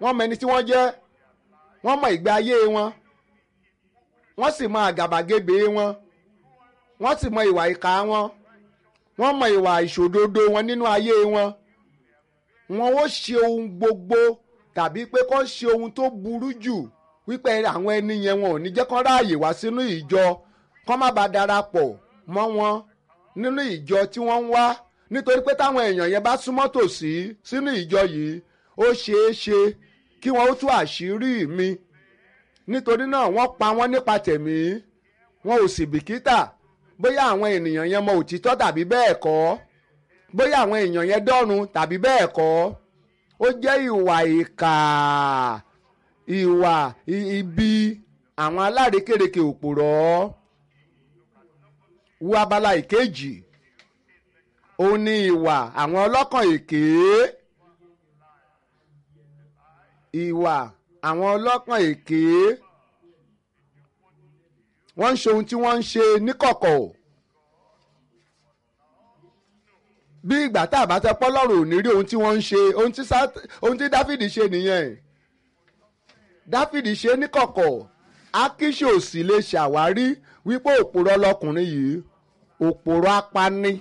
wọ́n mọ ẹni tí wọ́n jẹ́ wọ́n mọ ìgbé ayé wọn wọ́n sì mọ àgàbàgebè wọn wọ́n sì mọ ìwà ìkà wọn wọ́n mọ ìwà ìṣòdodo wọn nínú ayé wọn wọn ó ṣe ohun gbogbo tàbí pé kó ṣe ohun tó burú jù wípé àwọn ẹni yẹn wọn ò ní jẹ́ kó ráàyè wá sínú ìjọ kó má bàa darapọ̀ mọ́ wọn nínú ìjọ tí wọ́n ń wá nítorí pé táwọn èèyàn yẹn bá súnmọ́ tòsí sínú ìjọ yìí ó ṣeé ṣe kí wọ́n ó tú àṣírí mi nítorí náà wọ́n pa wọ́n nípa tẹ̀mí wọn ò sì bìkítà bóyá àwọn ènìyàn yẹn mọ òtítọ́ tàbí bẹ́ẹ̀ kọ́ bóyá àwọn èèyàn yẹn dọ́run tàbí bẹ́ẹ̀ kọ́ ó jẹ́ ìwà ìkà ìwà ibi àwọn alárékérekè òpòrọ́ wo abala ìkejì òun ni ìwà àwọn ọlọ́kàn èké ìwà àwọn ọlọ́kàn èké wọ́n ń ṣe ohun tí wọ́n ń ṣe níkọ̀kọ̀ bí ìgbà tá a bá tẹ pọ́lọ́run ò ní rí ohun tí wọ́n ń ṣe ohun tí dáfídì ṣe nìyẹn dáfídì ṣe níkọ̀kọ̀ akíṣe ò sì lè ṣàwárí wípé òpòrọ̀ lọkùnrin yìí òpòrọ̀ apani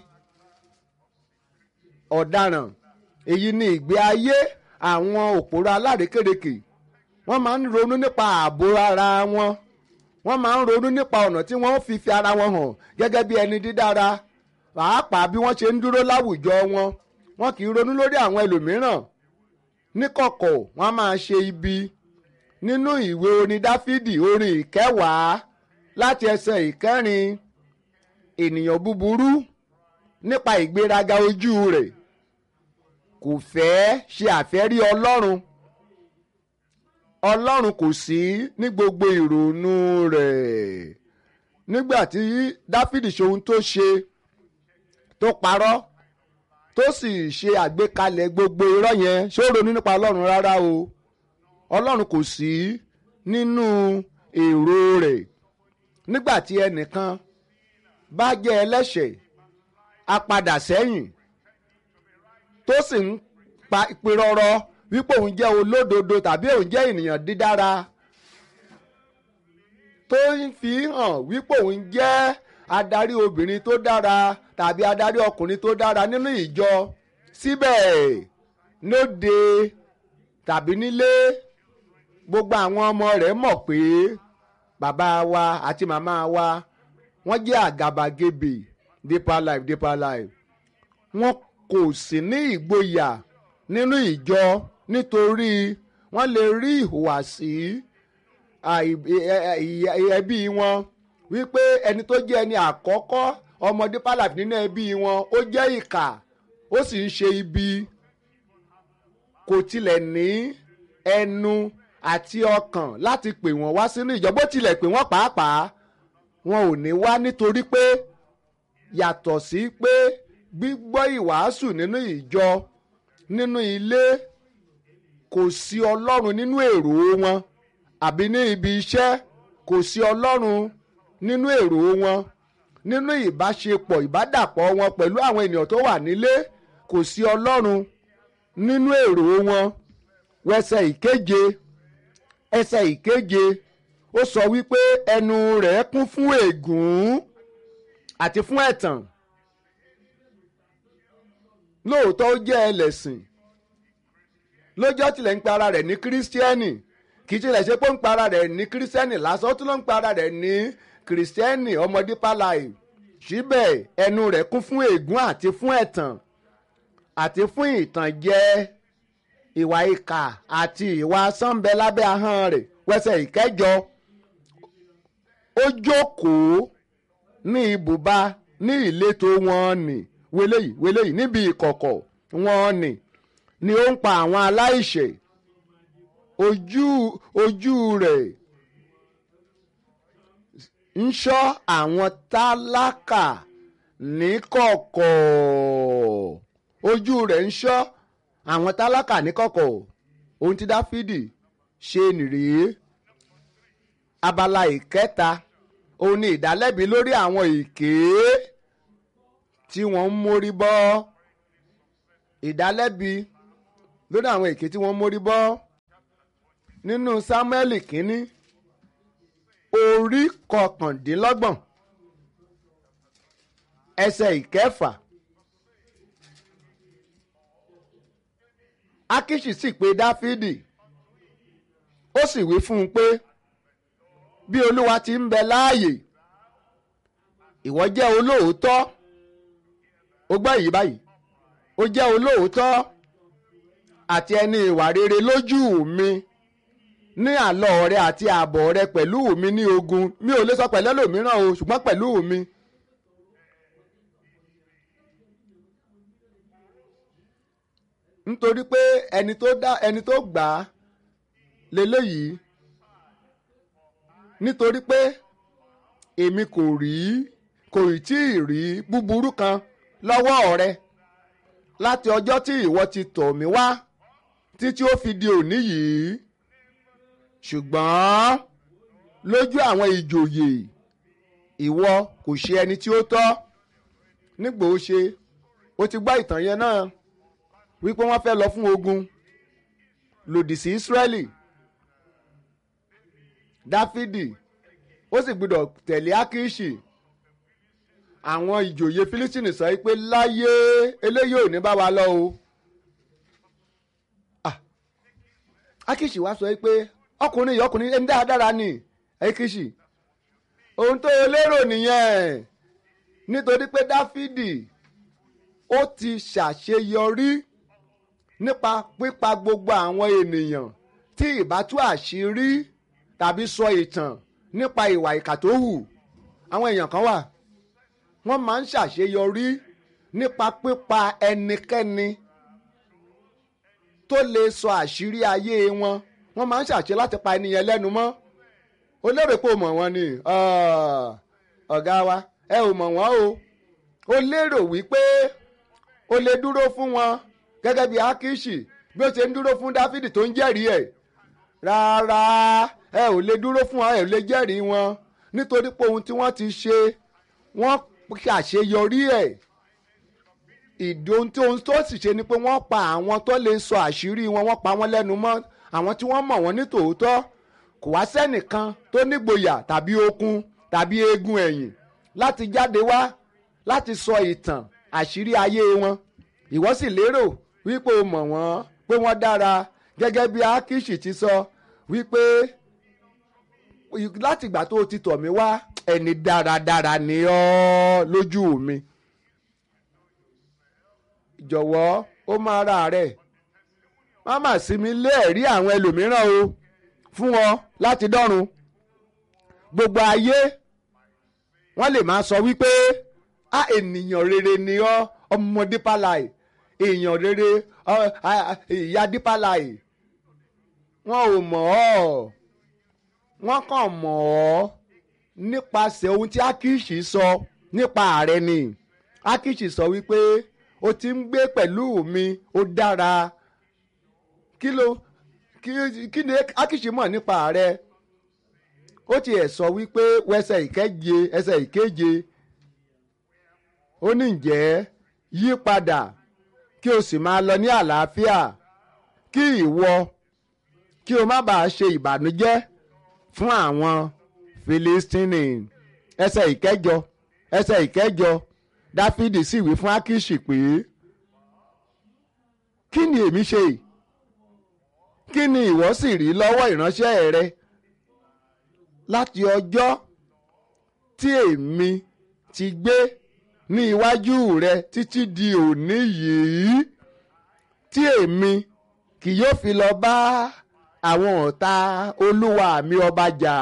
ọ̀daràn èyí ni ìgbé ayé àwọn òpòrọ̀ alárékérekè wọ́n máa ń ronú nípa ààbò ara wọn wọ́n máa ń ronú nípa ọ̀nà tí wọ́n fi fi ara wọn hàn gẹ́gẹ́ bí ẹni dídára pàápàá bí wọ́n ṣe ń dúró láwùjọ wọn wọn kì í ronú lórí àwọn ẹlòmíràn níkọ̀kọ̀ wọ́n máa ṣe ibi nínú ìwé orin dáfídì orin ìkẹwàá láti ẹsẹ̀ ìkẹrin ènìyàn búburú nípa ìgbéraga ojú rẹ̀ kò fẹ́ ṣe àfẹ́rí ọlọ́run ọlọ́run kò sí ní gbogbo ìrònú rẹ̀ nígbà tí dáfídì ṣe ohun tó ṣe tó parọ́ tó sì ṣe àgbékalẹ̀ gbogbo irọ́ yẹn ṣó ronú nípa ọlọ́run rárá o ọlọ́run kò sí nínú èrò rẹ̀ nígbà tí ẹnìkan bá jẹ́ ẹlẹ́ṣẹ̀ a padà sẹ́yìn tó sì ń pa ìpirọrọ wípé òun jẹ́ olódodo tàbí òun jẹ́ ènìyàn dídára tó ń fi hàn wípé òun jẹ́ adarí obìnrin tó dára tàbí adarí ọkùnrin tó dára nínú ìjọ síbẹ̀ lóde tàbí nílé gbogbo àwọn ọmọ rẹ̀ mọ̀ pé bàbá wa àti màmá wa wọ́n jẹ́ àgàbàgebè deeper life deeper life wọn kò sì ní ìgboyà nínú ìjọ nítorí wọ́n lè rí ìhùwàsí ẹbí wọn wípé ẹni tó jẹ́ ẹni àkọ́kọ́ ọmọ deeper life nínú ẹbí wọn ó jẹ́ ìkà ó sì ń ṣe ibi kò tilẹ̀ ní ẹnu àti ọkàn láti pè wọ́n wá sínú ìjọ bó tilẹ̀ pè wọ́n pàápàá wọn ò ní wá nítorí pé yàtọ̀ sí pé gbígbọ́ ìwàásù nínú ìjọ nínú ilé kò sí ọlọ́run nínú èrò wọn àbí ní ibi iṣẹ́ kò sí ọlọ́run nínú èrò wọn nínú ìbáṣepọ̀ ìbádàpọ̀ wọn pẹ̀lú àwọn ènìyàn tó wà nílé kò sí ọlọ́run nínú èrò wọn wẹsẹ̀ ìkeje ẹsẹ̀ ìkeje ó sọ wípé ẹnu rẹ̀ kún fún ègún àti fún ẹ̀tàn lóòótọ́ ó jẹ́ ẹlẹ́sìn lójọ́ tilẹ̀ ń pe ara rẹ̀ ní kírísítíẹ́nì kì í tilẹ̀ ṣe pé ó ń pe ara rẹ̀ ní kírísítíẹ́nì lásán ó tún ló ń pe ara rẹ̀ ní kírísítíẹ́nì ọmọ Deeper Life síbẹ̀ ẹnu rẹ̀ kún fún ègún àti fún ẹ̀tàn àti fún ìtànjẹ ìwà ìkà àti ìwà sánbẹ lábẹ́ ahọ́n rẹ̀ wẹsẹ̀ ìkẹjọ ó jókòó ní ibùba ní ìletò wọn nì wẹlẹ́yìí wẹlẹ́yìí níbi ìkọ̀kọ̀ wọn nì ni ó ń pa àwọn aláìṣẹ̀ ojú ojú rẹ̀ ń ṣọ́ àwọn tálákà níkọ̀kọ̀ ojú rẹ̀ ń ṣọ́ àwọn tálákà níkọ̀kọ̀ ohun tí dáfídì ṣe nìrèé abala ìkẹta òun ni ìdálẹ́bi lórí àwọn èké tí wọ́n ń mórí bọ́ ìdálẹ́bi lórí àwọn èké tí wọ́n ń mórí bọ́ nínú Sámúẹ́lì kínní orí kọkàndínlọ́gbọ̀n ẹsẹ̀ ìkẹfà Ákíṣì sì pè Dáfídì ó sì wí fún un pé bí Olúwa ti ń bẹ láàyè ìwọ jẹ́ olóòótọ́ ó gbọ́ èyí báyìí ó jẹ́ olóòótọ́ àti ẹni ìwà rere lójú mi ní àlọ́ rẹ àti ààbọ̀ rẹ pẹ̀lú mi ní ogun mi ò lè sọ pẹ̀lú ẹlòmíràn o ṣùgbọ́n pẹ̀lú mi. nítorí pé ẹni tó dá ẹni tó gbà á leléyìí nítorí pé èmi kò rí kò tí ì rí búburú kan lọ́wọ́ rẹ láti ọjọ́ tí ìwọ ti tọ̀ mí wá títí ó fi di òní yìí ṣùgbọ́n lójú àwọn ìjòyè ìwọ kò ṣe ẹni tí ó tọ́ nígbà ó ṣe ó ti gbọ́ ìtàn yẹn náà wípé wọ́n fẹ́ lọ fún ogun lòdì sí Ísírẹ́lì Dáfídì ó sì gbọ́dọ̀ tẹ̀lé Ákíṣì àwọn ìjòyè Fílístínì sọ pé láyé eléyìí ò ní bá wa lọ o Ákíṣì wá sọ pé ọkùnrin yìí ọkùnrin ẹni dáadáa ni Ákíṣì ohun tó lérò nìyẹn nítorí pé Dáfídì ó ti ṣàṣeyọrí nípa pípa gbogbo àwọn ènìyàn tí ìbá tú àṣírí tàbí sọ ìtàn nípa ìwà ìkà tó hù àwọn èèyàn kan wà wọ́n máa ń ṣàṣeyọrí nípa pípa ẹnikẹ́ni tó lè sọ àṣírí ayé wọn wọ́n máa ń ṣàṣe láti pa ẹnìyẹn lẹ́nu mọ́ ó lérò pé o mọ̀ wọ́n ni ọ̀gá wa ẹ ò mọ̀ wọ́n o ó lérò wípé o lè dúró fún wọn gẹ́gẹ́ bí Ákíṣì bí ó ṣe ń dúró fún Dáfídì tó ń jẹ́rìí ẹ̀ rárá ẹ ò lè dúró fún wọn ẹ ò lè jẹ́rìí wọn nítorí pé ohun tí wọ́n ti ṣe wọ́n ṣàṣeyọrí ẹ̀ ìdí ohun tó tó sì ṣe ni pé wọ́n pa àwọn tó lè sọ àṣírí wọn wọ́n pa wọ́n lẹ́nu mọ́ àwọn tí wọ́n mọ̀ wọ́n ní tòótọ́ kò wá sẹ́nìkan tó nígboyà tàbí okun tàbí eegun ẹ̀yìn láti jáde wá láti sọ ìtàn àṣírí ayé wọn ìwọ sì lérò wípé o mọ̀ wọ́n pé wọ́n dára gẹ́gẹ́ bí Ákíṣì ti sọ wípé láti ìgbà tó o ti tọ̀ mí wá ẹni dáradára ni ọ́ lójú mi jọ̀wọ́ ó máa ra rẹ̀ má mà sí mi lé ẹ̀rí àwọn ẹlòmíràn o fún ọ láti dọ́run gbogbo ayé wọ́n lè máa sọ wípé a ènìyàn rere ni ọ́ ọmọ Deeper Life èèyàn rere ìyá Deeper Life wọn ò mọ̀ ọ́ wọ́n kàn mọ̀ ọ́ nípasẹ̀ ohun tí Ákíṣì sọ nípa ààrẹ ni Ákíṣì sọ wípé o ti ń gbé pẹ̀lú mi ó dára kí ló kí ni Ákíṣì mọ̀ nípa ààrẹ ó tiẹ̀ sọ wípé wẹsẹ̀ ìkeje ẹsẹ̀ ìkeje ó ní ǹjẹ́ yí padà kí o sì máa lọ ní àlàáfíà kí ìwọ kí o má bàa ṣe ìbànújẹ́ fún àwọn Filistini ẹsẹ̀ ìkẹjọ ẹsẹ̀ ìkẹjọ Dáfídì sì wí fún Ákíṣì pé kí ni èmi ṣe kí ni ìwọ sì rí lọ́wọ́ ìránṣẹ́ rẹ láti ọjọ́ tí èmi ti gbé ní iwájú rẹ títí di òní yìí tí èmi kì yóò fi lọ bá àwọn ọ̀tá olúwa mi ọba jà.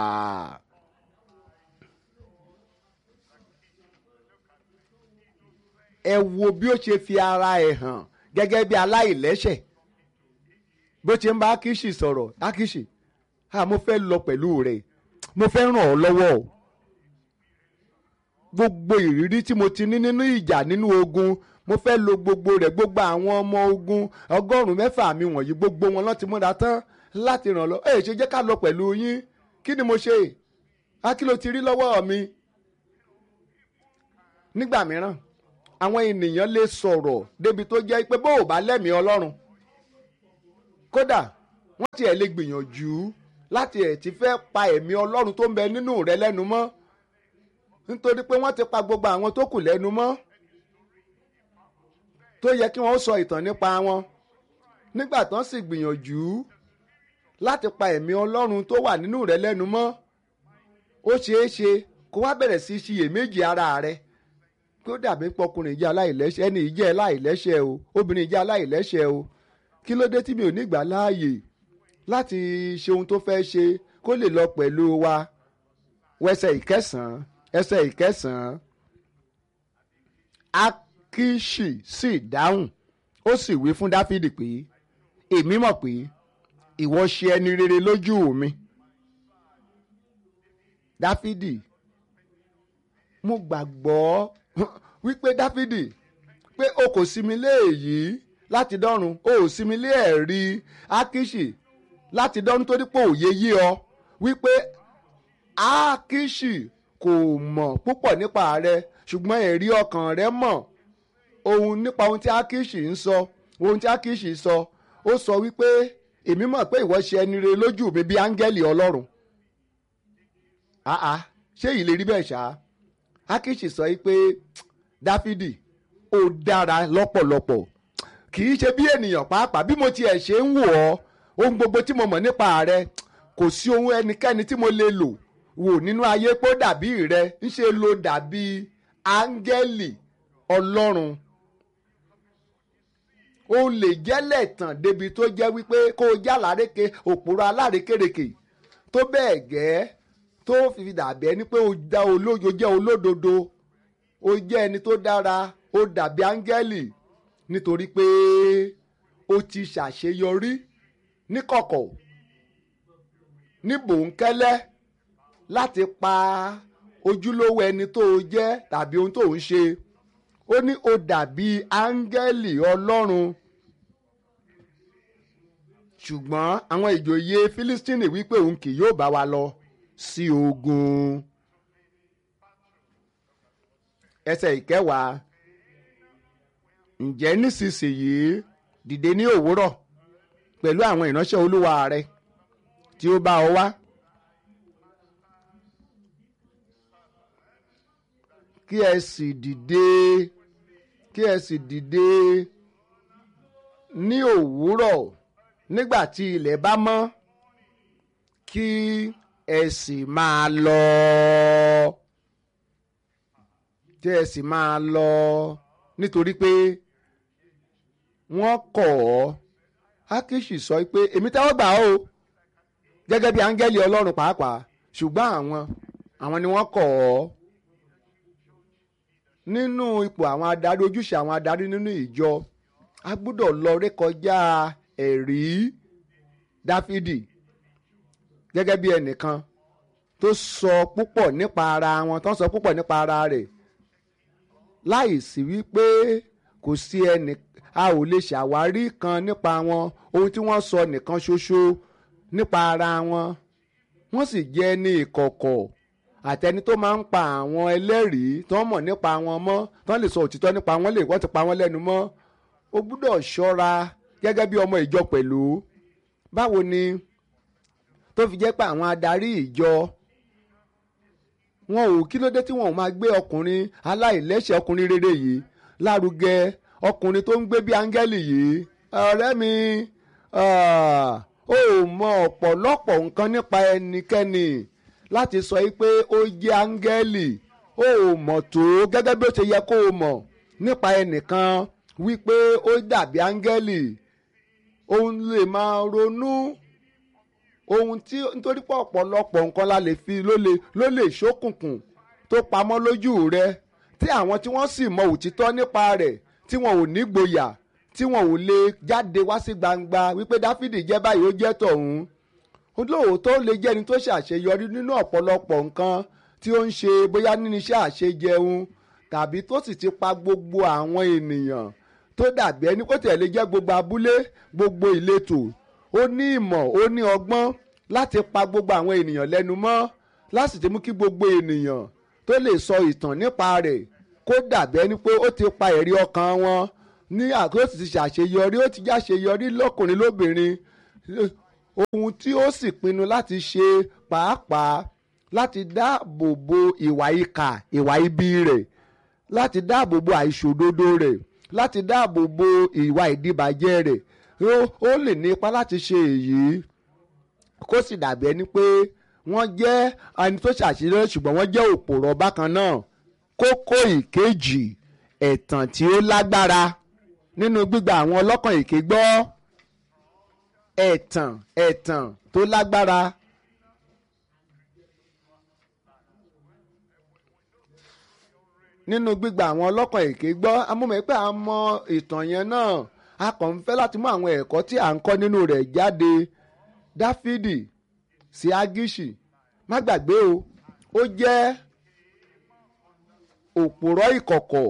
ẹ wo bí ó ṣe fi ara ẹ̀ hàn gẹ́gẹ́ bí aláìlẹ́ṣẹ̀ bó ṣe ń bá Ákíṣì sọ̀rọ̀ Ákíṣì ah mo fẹ́ lọ pẹ̀lú rẹ̀ mo fẹ́ ràn ọ́ lọ́wọ́ o gbogbo ìrírí tí mo ti ní nínú ìjà nínú ogun mo fẹ́ lo gbogbo rẹ̀ gbogbo àwọn ọmọ ogun ọgọ́rùn-ún mẹ́fà mi wọ̀nyí gbogbo wọn láti múra tán láti ràn lọ ẹ ṣe jẹ́ ká lọ pẹ̀lú yín kí ni mo ṣe á kí ló ti rí lọ́wọ́ mi. nígbà mìíràn àwọn ènìyàn lè sọ̀rọ̀ débi tó jẹ́ pé bó o bá lẹ́mìí ọlọ́run kódà wọ́n tiẹ̀ lè gbìyànjú láti ẹ̀ ti fẹ́ pa ẹ̀mí ọlọ́run tó ń bẹ nínú rẹ lẹ́nu mọ́ nítorí pé wọ́n ti pa gbogbo àwọn tó kù lẹ́nu mọ́ tó yẹ kí wọ́n sọ ìtàn nípa wọn nígbà tán sì gbìyànjú láti pa ẹ̀mí ọlọ́run tó wà nínú rẹ lẹ́nu mọ́ ó ṣeé ṣe kó wá bẹ̀rẹ̀ sí ṣiyèméjì ara rẹ kó dàbí pọkùnrin jẹ́ aláìlẹ́ṣẹ̀ ẹni yìí jẹ́ aláìlẹ́ṣẹ̀ o obìnrin jẹ́ aláìlẹ́ṣẹ̀ o kí ló dé tí mi ò ní gbà láàyè láti ṣe ohun tó fẹ́ ṣe kó lè lọ pẹ̀lú wa wẹsẹ̀ ìkẹsàn-án ẹsẹ̀ ìkẹsàn-án akishi sì dáhùn ó sì wí fún dáfídì pé èmi mọ̀ pé ìwọ ṣe ẹni rere lójú mi dáfídì mo gbàgbọ́ wípé dáfídì pé o kò sinmi lé èyí láti dọ́run o ò sinmi lé ẹ̀rí akishi láti dọ́run torí pé òye yí ọ wípé akishi kò mọ̀ púpọ̀ nípa rẹ ṣùgbọ́n ẹ̀rí ọkàn rẹ mọ̀ ohun nípa ohun tí akishi ń sọ ohun tí akishi sọ ó sọ wípé èmi mọ̀ pé ìwọ ṣe ẹni rere lójú mi bí áńgẹ́lì ọlọ́run àá ṣé èyí lè rí bẹ́ẹ̀ ṣá akishi sọ wípé dáfídì ó dára lọ́pọ̀lọpọ̀ kì í ṣe bí ènìyàn pàápàá bí mo tiẹ̀ ṣe ń wò ọ́ ohun gbogbo tí mo mọ̀ nípa rẹ kò sí ohun ẹnikẹ́ni tí mo lè lò wò nínú ayé pé ó dàbí rẹ ń ṣe lo dàbí áńgẹ́lì ọlọ́run o lè jẹ́lẹ̀ tàn débi tó jẹ́ wípé kó o já láréke òpùrọ̀ alárékèrèkè tó bẹ́ẹ̀ gẹ́ tó fi dàbí ẹni pé o da olójo jẹ́ olódodo o jẹ́ ẹni tó dára o dàbí áńgẹ́lì nítorí pé o ti ṣàṣeyọrí níkọ̀kọ̀ ní bòńkẹ́lẹ́ láti pa ojúlówó ẹni tó o jẹ́ tàbí ohun tó o ń ṣe ó ní o dàbí áńgẹ́lì ọlọ́run ṣùgbọ́n àwọn ìjòyè fílístínì wípé òun kì yóò bá wa lọ sí ogun ẹsẹ̀ ìkẹwàá ǹjẹ́ nísinsìnyí dìde ní òwúrọ̀ pẹ̀lú àwọn ìránṣẹ́ olúwa rẹ tí ó bá ọ wá. kí ẹ sì dìde kí ẹ sì dìde ní òwúrọ̀ nígbà tí ilẹ̀ bá mọ́ kí ẹ sì máa lọ kí ẹ sì máa lọ nítorí pé wọ́n kọ̀ ọ́ Ákíṣì sọ pé èmi tẹ́wọ́ gbà ó gẹ́gẹ́ bí áńgẹ́lì Ọlọ́run pàápàá ṣùgbọ́n àwọn àwọn ni wọ́n kọ̀ ọ́ nínú ipò àwọn adarí ojúṣe àwọn adarí nínú ìjọ a gbọ́dọ̀ lọ rékọjá ẹ̀rí Dáfídì gẹ́gẹ́ bí ẹnìkan tó sọ púpọ̀ nípa ara wọn tó sọ púpọ̀ nípa ara rẹ̀ láì sí wípé kò sí ẹnì a ò lè ṣàwárí kan nípa wọn ohun tí wọ́n sọ nìkan ṣoṣo nípa ara wọn wọ́n sì jẹ́ ní ìkọ̀kọ̀ àtẹni tó máa ń pa àwọn ẹlẹ́rìí tó ń mọ̀ nípa wọn mọ́ tó ń lè sọ òtítọ́ nípa wọn lè wọ́n ti pa wọn lẹ́nu mọ́ o gbúdọ̀ ṣọ́ra gẹ́gẹ́ bí ọmọ ìjọ pẹ̀lú báwo ni tó fi jẹ́ pé àwọn adarí ìjọ wọn ò kí ló dé tí wọn ò máa gbé ọkùnrin aláìlẹ́ṣẹ̀ ọkùnrin rere yìí lárugẹ ọkùnrin tó ń gbé bí áńgẹ́lì yìí ọ̀rẹ́ mi ó mọ ọ̀pọ̀lọpọ̀ nǹkan nípa ẹnikẹ́ni láti sọ yìí pé ó jẹ́ áńgẹ́lì ó mọ̀ tó gẹ́gẹ́ bí ó ṣe yẹ kó o mọ̀ nípa ẹnìkan wípé ó dàbí áńgẹ́lì òun lè máa ronú ohun tí nítorí pé ọ̀pọ̀lọpọ̀ nǹkan la lè fi ló lè ló lè ṣókùnkùn tó pamọ́ lójú rẹ tí àwọn tí wọ́n sì mọ òtítọ́ nípa rẹ̀ tí wọn ò ní gboyà tí wọn ò lè jáde wá sí gbangba wípé dáfídì jẹ́ báyìí ó jẹ́ tọ̀hún olóòótọ́ lè jẹ́ ẹni tó ṣàṣeyọrí nínú ọ̀pọ̀lọpọ̀ nǹkan tí ó ń ṣe bóyá nínú iṣẹ́ àṣejẹun tàbí tó sì ti pa gbogbo àwọn ènìyàn tó dàbí ẹni kó tẹ̀lé jẹ́ gbogbo abúlé gbogbo ìletò ó ní ìmọ̀ ó ní ọgbọ́n láti pa gbogbo àwọn ènìyàn lẹ́nu mọ́ láti ti mú kí gbogbo ènìyàn tó lè sọ ìtàn nípa rẹ̀ kó dàbí ẹni pé ó ti pa ẹ̀rí ọkàn wọn ní àkóso ti ṣàṣeyọrí ó ti jáṣeyọrí lọ́kùnrin lóbìnrin ohun tí ó sì pinnu láti ṣe pàápàá láti dáàbò bo ìwà ìkà ìwà ibi rẹ̀ láti dáàbò bo àìṣòdodo rẹ̀ láti dáàbò bo ìwà ìdíbàjẹ́ rẹ̀ ó lè ní ipá láti ṣe èyí kó sì dàbí ẹni pé wọ́n jẹ́ ẹni tó ṣàṣeyọrí ṣùgbọ́n wọ́n jẹ́ òpòrọ̀ bákan náà kókó ìkejì ẹ̀tàn tí ó lágbára nínú gbígba àwọn ọlọ́kàn èké gbọ́ ẹ̀tàn ẹ̀tàn tó lágbára. nínú gbígba àwọn ọlọ́kàn èké gbọ́ amúmọ̀ pé a mọ ìtàn yẹn náà a kàn ń fẹ́ láti mú àwọn ẹ̀kọ́ tí à ń kọ́ nínú rẹ̀ jáde dáfídì sí agishi má gbàgbé o ó jẹ́ òpùrọ́ ìkọ̀kọ̀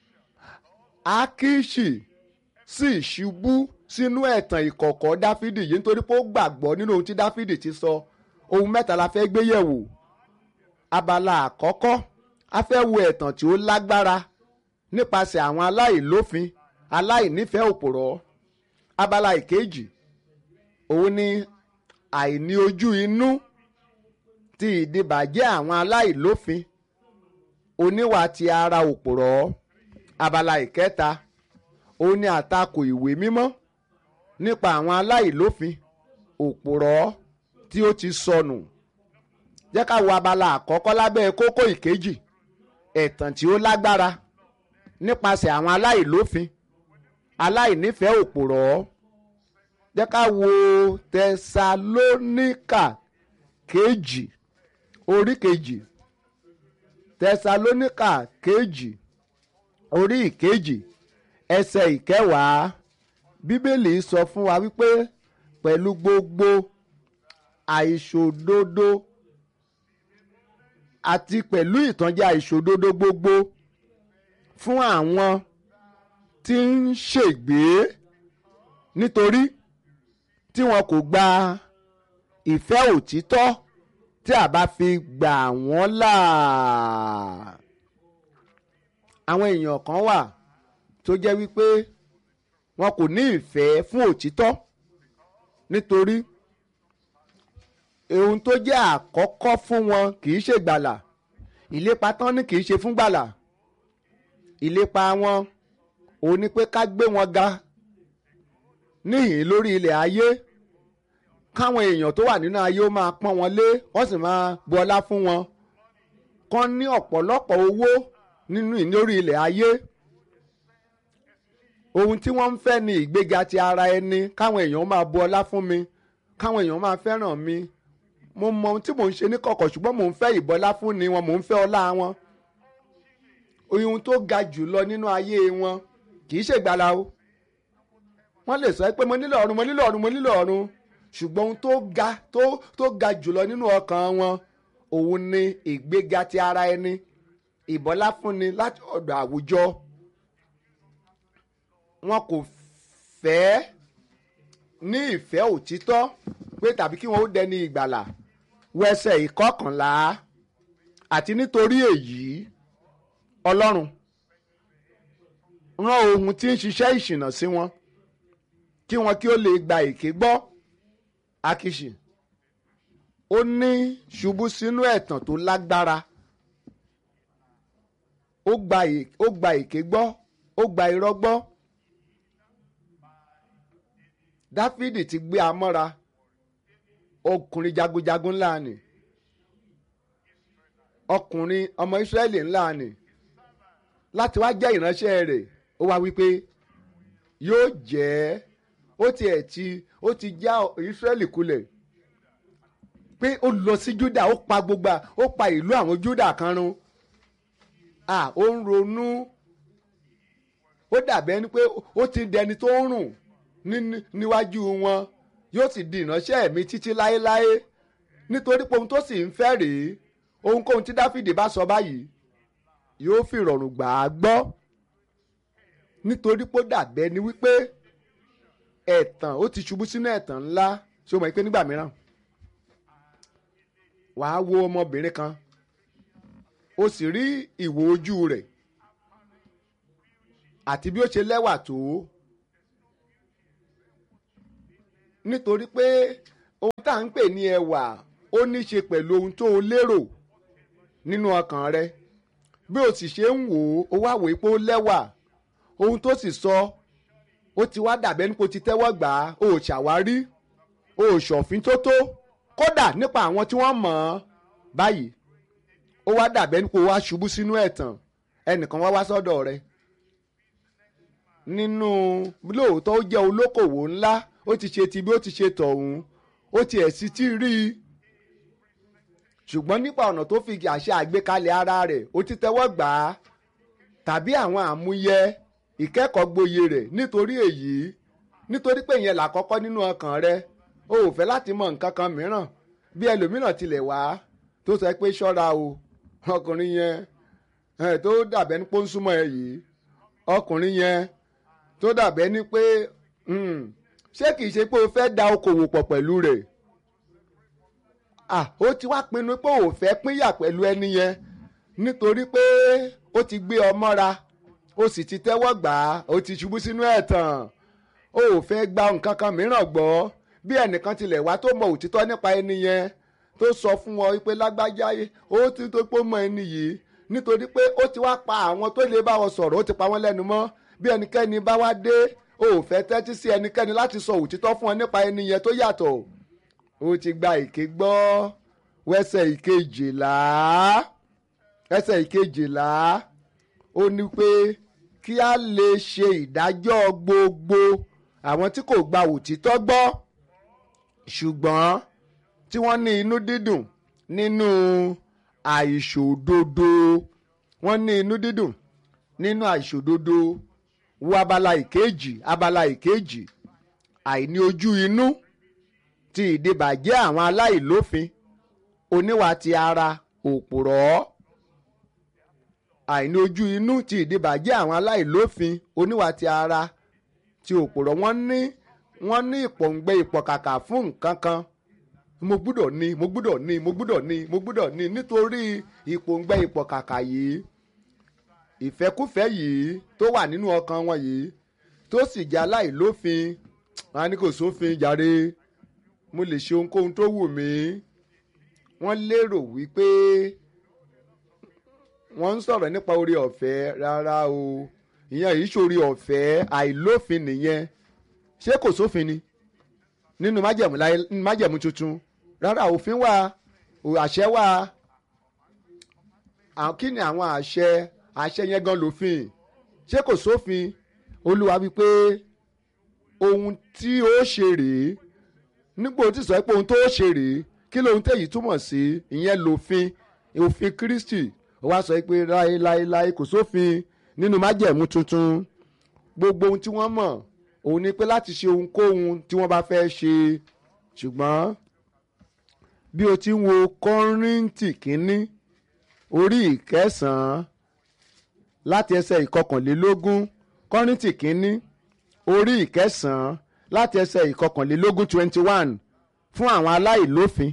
akishi sì ṣubú sínú ẹ̀tàn ìkọ̀kọ̀ dáfídì yìí nítorí pé ó gbàgbọ́ nínú ohun tí dáfídì ti sọ ohun mẹ́ta la fẹ́ gbé yẹ̀wò abala àkọ́kọ́ a fẹ́ wo ẹ̀tàn tí ó lágbára nípasẹ̀ àwọn aláìlófin aláìnífẹ̀ẹ́ òpùrọ́ abala ìkejì òun ni àìní ojú inú ti ìdìbàjẹ́ àwọn aláìlófin oníwà ti ara òpùrọ́ abala ìkẹta òun ni àtakò ìwé mímọ́ nípa àwọn aláìlófin òpùrọ́ tí ó ti sọnù jẹ́ ká wo abala àkọ́kọ́ lábẹ́ kókó ìkejì ẹ̀tàn tí ó lágbára nípasẹ̀ àwọn aláìlófin aláìnífẹ̀ẹ́ òpùrọ́ jẹ́ ká wo tẹsalóníkà kejì orí kejì tẹsalóníkà kejì orí ìkejì ẹsẹ̀ ìkẹwàá bíbélì sọ fún wa wípé pẹ̀lú gbogbo àìṣòdodo àti pẹ̀lú ìtànjẹ àìṣòdodo gbogbo fún àwọn tí ń ṣègbé nítorí tí wọn kò gba ìfẹ́ òtítọ́ tí a bá fi gbà wọ́n là. àwọn èèyàn kan wà tó jẹ́ wípé wọn kò ní ìfẹ́ fún òtítọ́ nítorí ohun tó jẹ́ àkọ́kọ́ fún wọn kì í ṣe gbàlà ìlépa tán ní kì í ṣe fún gbàlà ìlépa wọn òun ni pé ká gbé wọn ga níhìn lórí ilẹ̀ ayé káwọn èèyàn tó wà nínú ayé ó máa pọ́n wọn lé wọ́n sì máa bu ọlá fún wọn kán ní ọ̀pọ̀lọpọ̀ owó nínú lórí ilẹ̀ ayé ohun tí wọ́n ń fẹ́ ni ìgbéga ti ara ẹni káwọn èèyàn máa bu ọlá fún mi káwọn èèyàn máa fẹ́ràn mi mo mọ ohun tí mò ń ṣe ní kọ̀kọ̀ ṣùgbọ́n mò ń fẹ́ ìbọlá fún ni wọn mò ń fẹ́ ọlá wọn ohun tó ga jù lọ nínú ayé wọn kì í ṣègbàlà o wọ́n lè sọ pé mo nílò ọ̀run mo nílò ọ̀run mo nílò ọ̀run ṣùgbọ́n ohun tó ga tó tó ga jùlọ nínú ọkàn wọn òun ni ìgbéga ti ara ẹni ìbọlá fúnni láti ọ̀dọ̀ àwùjọ wọn kò fẹ́ ní ìfẹ́ òtítọ́ pé tàbí kí wọn ó dẹni ìgbàlà wẹsẹ̀ ìkọkànlá àti nítorí èyí ọlọ́run rán ohun tí ń ṣiṣẹ́ ìṣìnà sí wọn kí wọn kí ó lè gba èké gbọ́ akiṣi ó ní ṣubú sínú ẹ̀tàn tó lágbára ó gba ó gba èké gbọ́ ó gba irọ́ gbọ́ dáfídì ti gbé amọ́ra ọkùnrin jagunjagun ńlá ni ọkùnrin ọmọ ìsírẹ́lì ńlá ni láti wá jẹ́ ìránṣẹ́ rẹ̀ ó wá wípé yóò jẹ́ ó tiẹ̀ ti ó ti já ìsírẹ́lì kulẹ̀ pé ó lọ sí júdà ó pa gbogbo ó pa ìlú àwọn júdà kan run à ó ń ronú ó dàbẹ́ ni pé ó ti dẹni tó ń rùn níwájú wọn yóò sì di ìránṣẹ́ mi títí láéláé nítorí pé ohun tó sì ń fẹ́ rèé ohunkóhun tí dáfídì bá sọ báyìí yóò fi ìrọ̀rùn gbà á gbọ́ nítorí pé ó dàbẹ́ ni wípé ẹ̀tàn ó ti ṣubú sínú ẹ̀tàn ńlá ṣé o mọ̀ pé nígbà mìíràn wàá wo ọmọbìnrin kan o sì rí ìwò ojú rẹ̀ àti bí ó ṣe lẹ́wà tó nítorí pé à ń pè ní ẹwà ó ní í ṣe pẹ̀lú ohun tó o lérò nínú ọkàn rẹ bí o sì ṣe ń wò ó o wá wò ó pé ó lẹ́wà ohun tó sì sọ ó ti wá dàbẹ́ nípo ti tẹ́wọ́ gbà á o ò ṣàwárí o ò ṣọ̀fín tó tó kódà nípa àwọn tí wọ́n mọ̀ ọ́ báyìí ó wá dàbẹ́ nípo wá ṣubú sínú ẹ̀tàn ẹnìkan wá wá sọ́dọ̀ rẹ nínú lóòótọ́ ó jẹ́ olókòwò ńlá ó ti ṣe ti bí ó ti ṣe tọ̀hún ó ti ẹ̀ sí tí rí i ṣùgbọ́n nípa ọ̀nà tó fi àṣẹ àgbékalẹ̀ ara rẹ̀ ó ti tẹ́wọ́ gbà á tàbí àwọn àmúyẹ ìkẹ́kọ̀ọ́ gboyè rẹ̀ nítorí èyí nítorí pé ìyẹn làkọ́kọ́ nínú ọkàn rẹ o ò fẹ́ láti mọ nǹkan kan mìíràn bí ẹlòmíràn tilẹ̀ wá tó sọ pé ṣọ́ra o ọkùnrin yẹn tó dàbẹ́ ní pọ́ńsúmọ́ ẹ yìí ọkùnrin yẹn tó dàbẹ́ ní pé ṣé kìí ṣe pé o fẹ́ da okòwò pọ̀ pẹ̀lú rẹ̀ ah ó ti wá pinnu pé ò fẹ́ pínyà pẹ̀lú ẹni yẹn nítorí pé ó ti gbé ọ mọ́ra ó sì ti tẹ́wọ́ gbà á ó ti ṣubú sínú ẹ̀tàn ó ò fẹ́ gba nǹkan kan mìíràn gbọ́ bí ẹnìkan tilẹ̀ wá tó mọ òtítọ́ nípa ẹni yẹn tó sọ fún ọ pé lágbájá ó ti tó pé mọ ẹni yìí nítorí pé ó ti wá pa àwọn tó lè bá ọ sọ̀rọ̀ ó ti pa wọ́n lẹ́nu mọ́ bí ẹnikẹ́ni bá wá dé ó ò fẹ́ tẹ́tí sí ẹnikẹ́ni láti sọ òtítọ́ fún ọ nípa ẹni yẹn tó yàtọ̀ ó ti gba ìké gbọ́ wẹ́sẹ̀ ìkejìlá ẹsẹ̀ ìkejìlá ó ní pé kí a lè ṣe ìdájọ́ gbogbo àwọn tí kò gba òtítọ́ gbọ́ ṣùgbọ́n tí wọ́n ní inú dídùn nínú àìṣòdodo wọ́n ní inú dídùn nínú àìṣòdodo wo abala ìkejì abala ìkejì àìní ojú inú ti ìdìbàjẹ́ àwọn aláìlófin oníwà ti ara òpùrọ́ àìní ojú inú ti ìdìbàjẹ́ àwọn aláìlófin oníwà ti ara ti òpùrọ́ wọ́n ní wọ́n ní ìpọ̀ǹgbẹ ìpọ̀kàkà fún nǹkan kan mo gbúdọ̀ ní mo gbúdọ̀ ní mo gbúdọ̀ ní mo gbúdọ̀ ní nítorí ìpọ̀ǹgbẹ ìpọ̀kàkà yìí ìfẹ́kúfẹ́ yìí tó wà nínú ọkàn wọn yìí tó sì jẹ́ aláìlófin wọn á ní kò sófin jàre mo lè ṣe ohunkóhun tó wù mí wọ́n lérò wípé wọ́n ń sọ̀rọ̀ nípa orí ọ̀fẹ́ rárá o ìyẹn yìí ṣorí ọ̀fẹ́ àìlófin nìyẹn ṣé kò sófin ni nínú májẹ̀mú láyé nínú májẹ̀mú tuntun rárá òfin wà àṣẹ wà kí ni àwọn àṣẹ àṣẹ yẹn gan lófin ṣé kò sófin olúwa wípé ohun tí ó ṣe rèé nígbà tí sọ pé ohun tó ṣe rèé kí lóhun tẹ̀yí túmọ̀ sí ìyẹn lòfin òfin Kristi ó wá sọ pé láéláéláé kò sófin nínú májẹ̀mú tuntun gbogbo ohun tí wọ́n mọ̀ òun ni pé láti ṣe ohunkóhun tí wọ́n bá fẹ́ ṣe ṣùgbọ́n bí o ti ń wo Kọ́ríńtì kínní orí ìkẹsàn-án láti ẹsẹ̀ ìkọkànlélógún Kọ́ríńtì kínní orí ìkẹsàn-án láti ẹsẹ̀ ìkọkànlélógún twenty one fún àwọn aláìlófin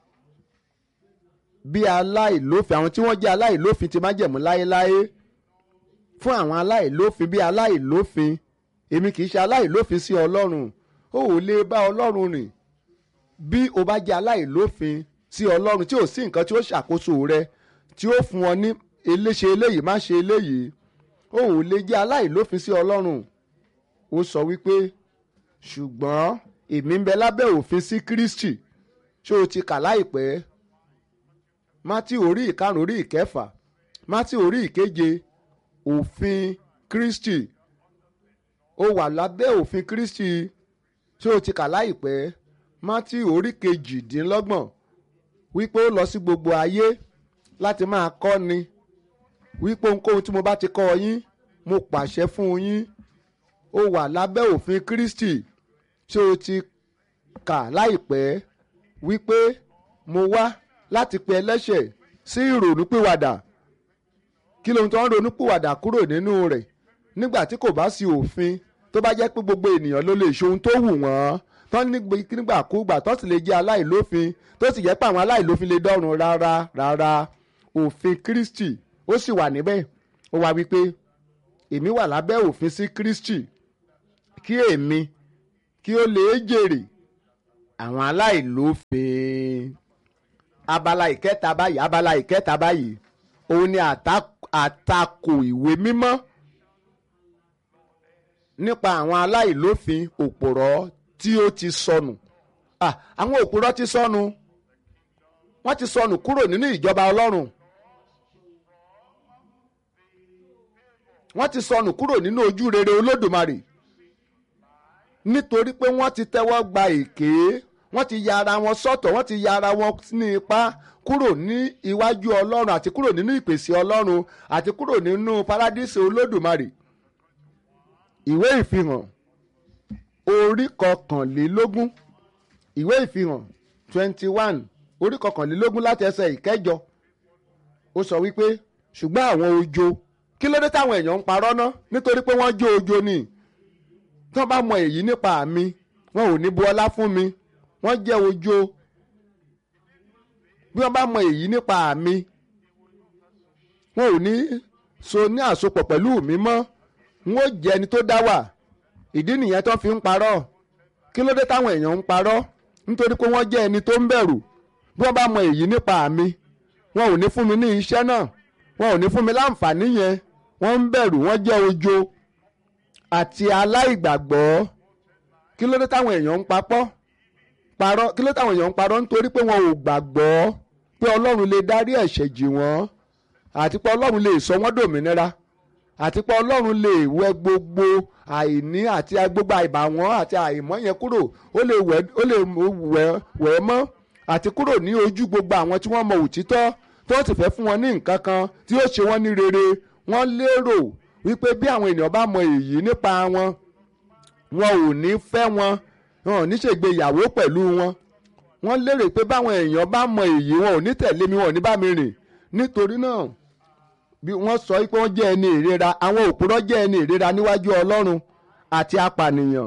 bí aláìlófin àwọn tí wọ́n jẹ́ aláìlófin ti májẹ̀mú láéláé fún àwọn aláìlófin bí aláìlófin èmi kì í ṣe aláìlófin sí ọlọ́run ó ò lè bá ọlọ́run rìn bí o bá jẹ́ aláìlófin sí ọlọ́run tí ò sí nǹkan tí ó ṣàkóso rẹ tí ó fún ọ ní eléṣe eléyìí má ṣe eléyìí ó ò lè jẹ́ aláìlófin sí ọlọ́run ó sọ wípé ṣùgbọ́n èmi ń bẹ lábẹ́ òfin sí Kristi ṣé o ti kà láìpẹ́ mátí orí ìkarùn orí ìkẹfà mátí orí ìkeje òfin Kristi ó wà lábẹ́ òfin Kristi ṣé o ti kà láìpẹ́ mátí orí kejìdínlọ́gbọ̀n wípé ó lọ sí gbogbo ayé láti máa kọ́ni wípé ohunkóhun tí mo bá ti kọ́ yín mo pàṣẹ fún yín ó wà lábẹ́ òfin Kristi ṣé o ti kà láìpẹ́ wípé mo wá láti pe ẹlẹ́ṣẹ̀ sí ìrònúpìwàdà kí lóhun tó ń ronúpìwàdà kúrò nínú rẹ̀ nígbà tí kò bá sí òfin tó bá jẹ́ pé gbogbo ènìyàn ló lè ṣe ohun tó wù wọ́n tó nígbàkúgbà tó sì lè jẹ́ aláìlófin tó sì jẹ́ pé àwọn aláìlófin lè dọ́run rárá rárá òfin Kristi ó sì wà níbẹ̀ ó wá wípé èmi wà lábẹ́ òfin sí Kristi kí èmi kí ó lè jèrè àwọn aláìlófin abala ìkẹta báyìí abala ìkẹta báyìí òun ni àtakò ìwé mímọ́ nípa àwọn aláìlófin òpòrọ́ tí ó ti sọnù àwọn òpòrọ́ ti sọnù wọ́n ti sọnù kúrò nínú ìjọba ọlọ́run wọ́n ti sọnù kúrò nínú ojú rere olódùmarè nítorí pé wọ́n ti tẹ́wọ́ gba èké wọ́n ti ya ara wọn sọ́tọ̀ wọ́n ti ya ara wọn ní ipá kúrò ní iwájú ọlọ́run àti kúrò nínú ìpèsè ọlọ́run àti kúrò nínú paradíṣe olódùmarè ìwé ìfihàn orí kọkànlélógún ìwé ìfihàn twenty one orí kọkànlélógún láti ẹsẹ̀ ìkẹjọ ó sọ wípé ṣùgbọ́n àwọn ojo kí ló dé táwọn èèyàn ń parọ́ ná nítorí pé wọ́n jó ojo ni tí wọ́n bá mọ èyí nípa mi wọn ò ní bu ọlá fún mi wọ́n jẹ́ ojo bí wọ́n bá mọ èyí nípa mi wọn ò ní so ní àsopọ̀ pẹ̀lú mi mọ́ n ó jẹ́ ẹni tó dá wà ìdí nìyẹn tó fi ń parọ́ kí ló dé táwọn èèyàn ń parọ́ nítorí pé wọ́n jẹ́ ẹni tó ń bẹ̀rù bí wọ́n bá mọ èyí nípa mi wọn ò ní fún mi ní iṣẹ́ náà wọn ò ní fún mi láǹfààní yẹn wọ́n ń bẹ̀rù wọ́n jẹ́ ojo àti aláìgbàgbọ́ kí ló dé táwọn èèyàn ń papọ̀ parọ́ kí ló dé táwọn èèyàn ń parọ́ nítorí pé wọn ò gbàgbọ́ pé ọlọ́run lè dárí ẹ̀ṣẹ̀ jì wọ́n àti pé ọlọ́run lè sọ wọ́n dòmìnira àti pé ọlọ́run lè wẹ gbogbo àìní àti gbogbo àìbàwọ́n àti àìmọ́ yẹn kúrò ó lè wẹ̀ ẹ́ mọ́ àti kúrò ní ojú gbogbo àwọn tí wọ́n mọ òtítọ́ tó sì fẹ́ fún wọn ní nǹkan kan tí yóò ṣe wọ́n ní rere wọ́n lérò wípé bí àwọn ènìyàn bá mọ èyí nípa wọn wọn ò ní fẹ́ wọn wọn ò ní ṣègbéyàwó pẹ̀lú wọn wọ́n lérò pé báwọn èèyàn bá mọ èyí wọn ò ní tẹ̀lé mi wọn ò ní bá mi rìn nítorí náà bí wọ́n sọ pé wọ́n jẹ́ ẹni ìrera àwọn òpùrọ́ jẹ́ ẹni ìrera níwájú ọlọ́run àti apànìyàn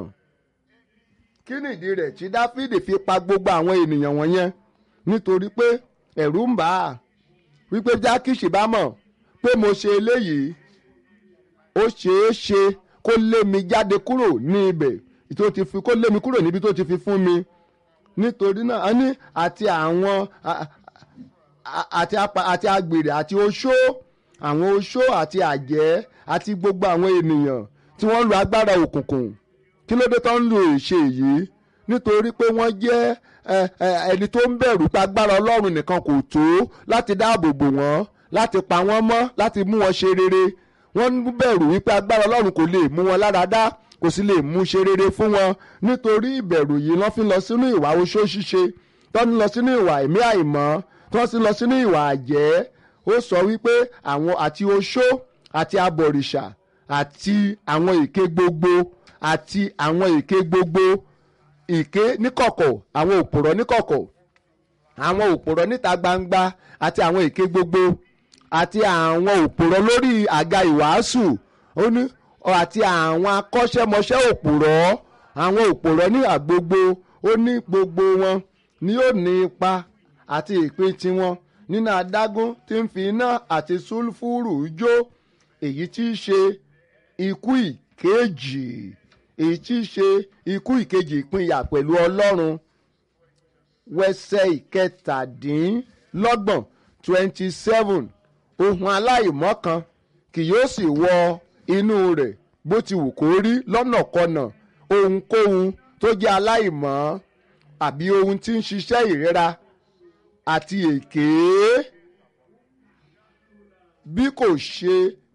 kí nìdí rẹ̀ tí dáfídì fi pa gbogbo àwọn ènìyàn wọ̀nyẹn nítorí pé ẹ̀rù ń bà á wípé jákìsì bá mọ̀ pé mo ṣe eléyìí ó ṣeé ṣe kó lé mi jáde kúrò ní ibẹ̀ tó ti fi kó lé mi kúrò níbi tó ti fi fún mi nítorí náà a ní àti àwọn àti àti agbèrè àti oṣó àwọn oṣó àti àjẹ́ àti gbogbo àwọn ènìyàn tí wọ́n ń lo agbára òkùnkùn kí ló dé tó ń lo ìṣe yìí nítorí pé wọ́n jẹ́ ẹni tó ń bẹ̀rù pé agbára ọlọ́run nìkan kò tó láti dáàbò bò wọ́n láti pa wọ́n mọ́ láti mú wọn ṣe rere wọ́n ń bẹ̀rù wípé agbára ọlọ́run kò lè mú wọn lára dá kò sì lè mú ṣe rere fún wọn nítorí ìbẹ̀rù yìí lọ́ fi lọ sínú ìwà oṣó ṣíṣe tó ń lọ sínú ìwà ẹ̀mí àìmọ́ tó ń sì lọ sínú ìwà àjẹ́ ó sọ wípé àwọn àti oṣó àti abọ̀rìṣà àti àwọn èké gbogbo àti àwọn èké gbogbo èké níkọ̀kọ̀ àwọn òpùrọ̀ níkọ̀kọ̀ àwọn òpùrọ̀ níta gbangba àti àwọn èké gbogbo àti àwọn òpùrọ̀ lórí àga ìwàásù ó ní àti àwọn akọ́ṣẹ́mọṣẹ́ òpùrọ̀ àwọn òpùrọ̀ ní àgbogbo ó ní gbogbo wọn ni yóò ní ipa àti ìpín tiwọn nínú adágún tí ń fi iná àti sulfuru jó èyí tí í ṣe ikú ìkejì èyí tí í ṣe ikú ìkejì ìpínyà pẹ̀lú ọlọ́run wẹsẹ̀ ìkẹtàdínlọ́gbọ̀n twenty seven ohun aláìmọ́ kan kì yóò sì wọ inú rẹ̀ bó ti wù kó rí lọ́nàkọnà ohunkóhun tó jẹ́ aláìmọ́ àbí ohun tí ń ṣiṣẹ́ ìrora àti èké bí kò ṣe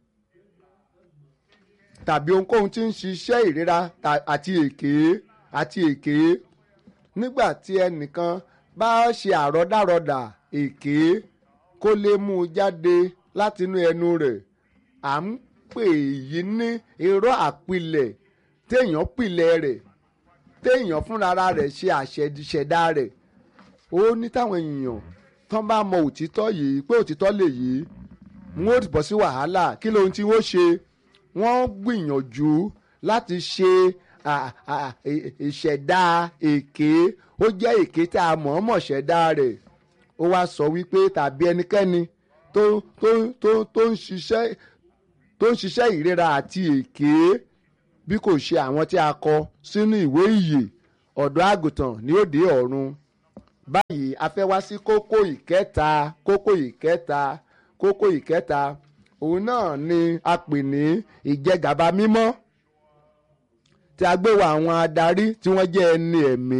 tàbí ohunkóhun tí ń ṣiṣẹ́ ìrora àti èké àti èké nígbà tí ẹnìkan bá ṣe àrọ́dàrọ́dà èké kó lè mú un jáde látinú ẹnu rẹ̀ à ń pè yí ní irọ́ àpilẹ̀ téèyàn pilẹ̀ rẹ̀ téèyàn fúnra rẹ̀ ṣe àṣẹ̀dá rẹ̀ ó ní táwọn èèyàn tán bá mọ òtítọ́ yìí pé òtítọ́ lè yìí wọ́n ó bọ́ sí wàhálà kí lóhun tí wọ́n ṣe wọ́n gbìyànjú láti ṣe ìṣẹ̀dá èké ó jẹ́ èké tá a mọ̀ọ́mọ̀ ṣẹ̀dá rẹ̀ ó wá sọ wípé tàbí ẹnikẹ́ni tó tó tó tó ń ṣiṣẹ́ tó ń ṣiṣẹ́ ìrera àti èké bí kò ṣe àwọn tí a kọ sínú ìwé ìyè ọ̀dọ́ àgùntàn ni ó dé ọ̀run báyìí a fẹ́ wá sí kókó ìkẹta kókó ìkẹta kókó ìkẹta òun náà ni a pè ní ìjẹgàba mímọ́ tí a gbé wa àwọn adarí tí wọ́n jẹ́ ẹni ẹ̀mí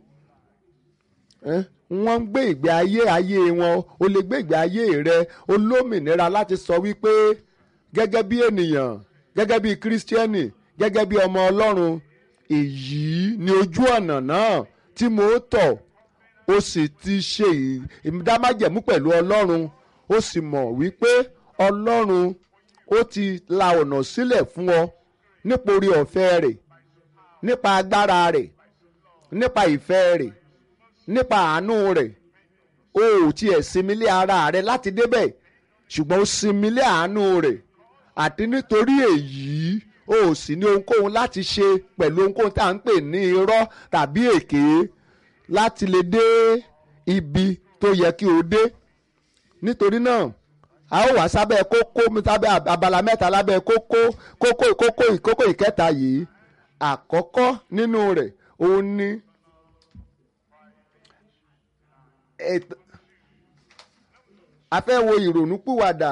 wọ́n ń gbé ìgbé ayé ayé wọn o lè gbé ìgbé ayé rẹ olómìnira láti sọ wípé gẹ́gẹ́ bí ènìyàn gẹ́gẹ́ bí kírísítíẹ́nì gẹ́gẹ́ bí ọmọ ọlọ́run èyí ni ojú ọ̀nà náà tí mo tọ̀ ó sì ti ṣe ìdámájẹ̀mú pẹ̀lú ọlọ́run ó sì mọ̀ wípé ọlọ́run ó ti la ọ̀nà sílẹ̀ fún ọ nípa orí ọ̀fẹ́ rẹ̀ nípa agbára rẹ̀ nípa ìfẹ́ rẹ̀ nípa àánú rẹ̀ o ò tiẹ̀ sinmi lé ara rẹ̀ láti débẹ̀ ṣùgbọ́n ó sinmi lé àánú rẹ̀ àti nítorí èyí o ò sì ní ohunkóhun láti ṣe pẹ̀lú ohunkóhun tá à ń pè ní irọ́ tàbí èké láti lè dé ibi tó yẹ kí o dé nítorí náà a ó wá sábẹ́ kókó sábẹ́ abala mẹ́ta lábẹ́ kókó kókó kókó ìkókó ìkẹta yìí àkọ́kọ́ nínú rẹ̀ òun ni a fẹ́ wo ìrònúpìwàdà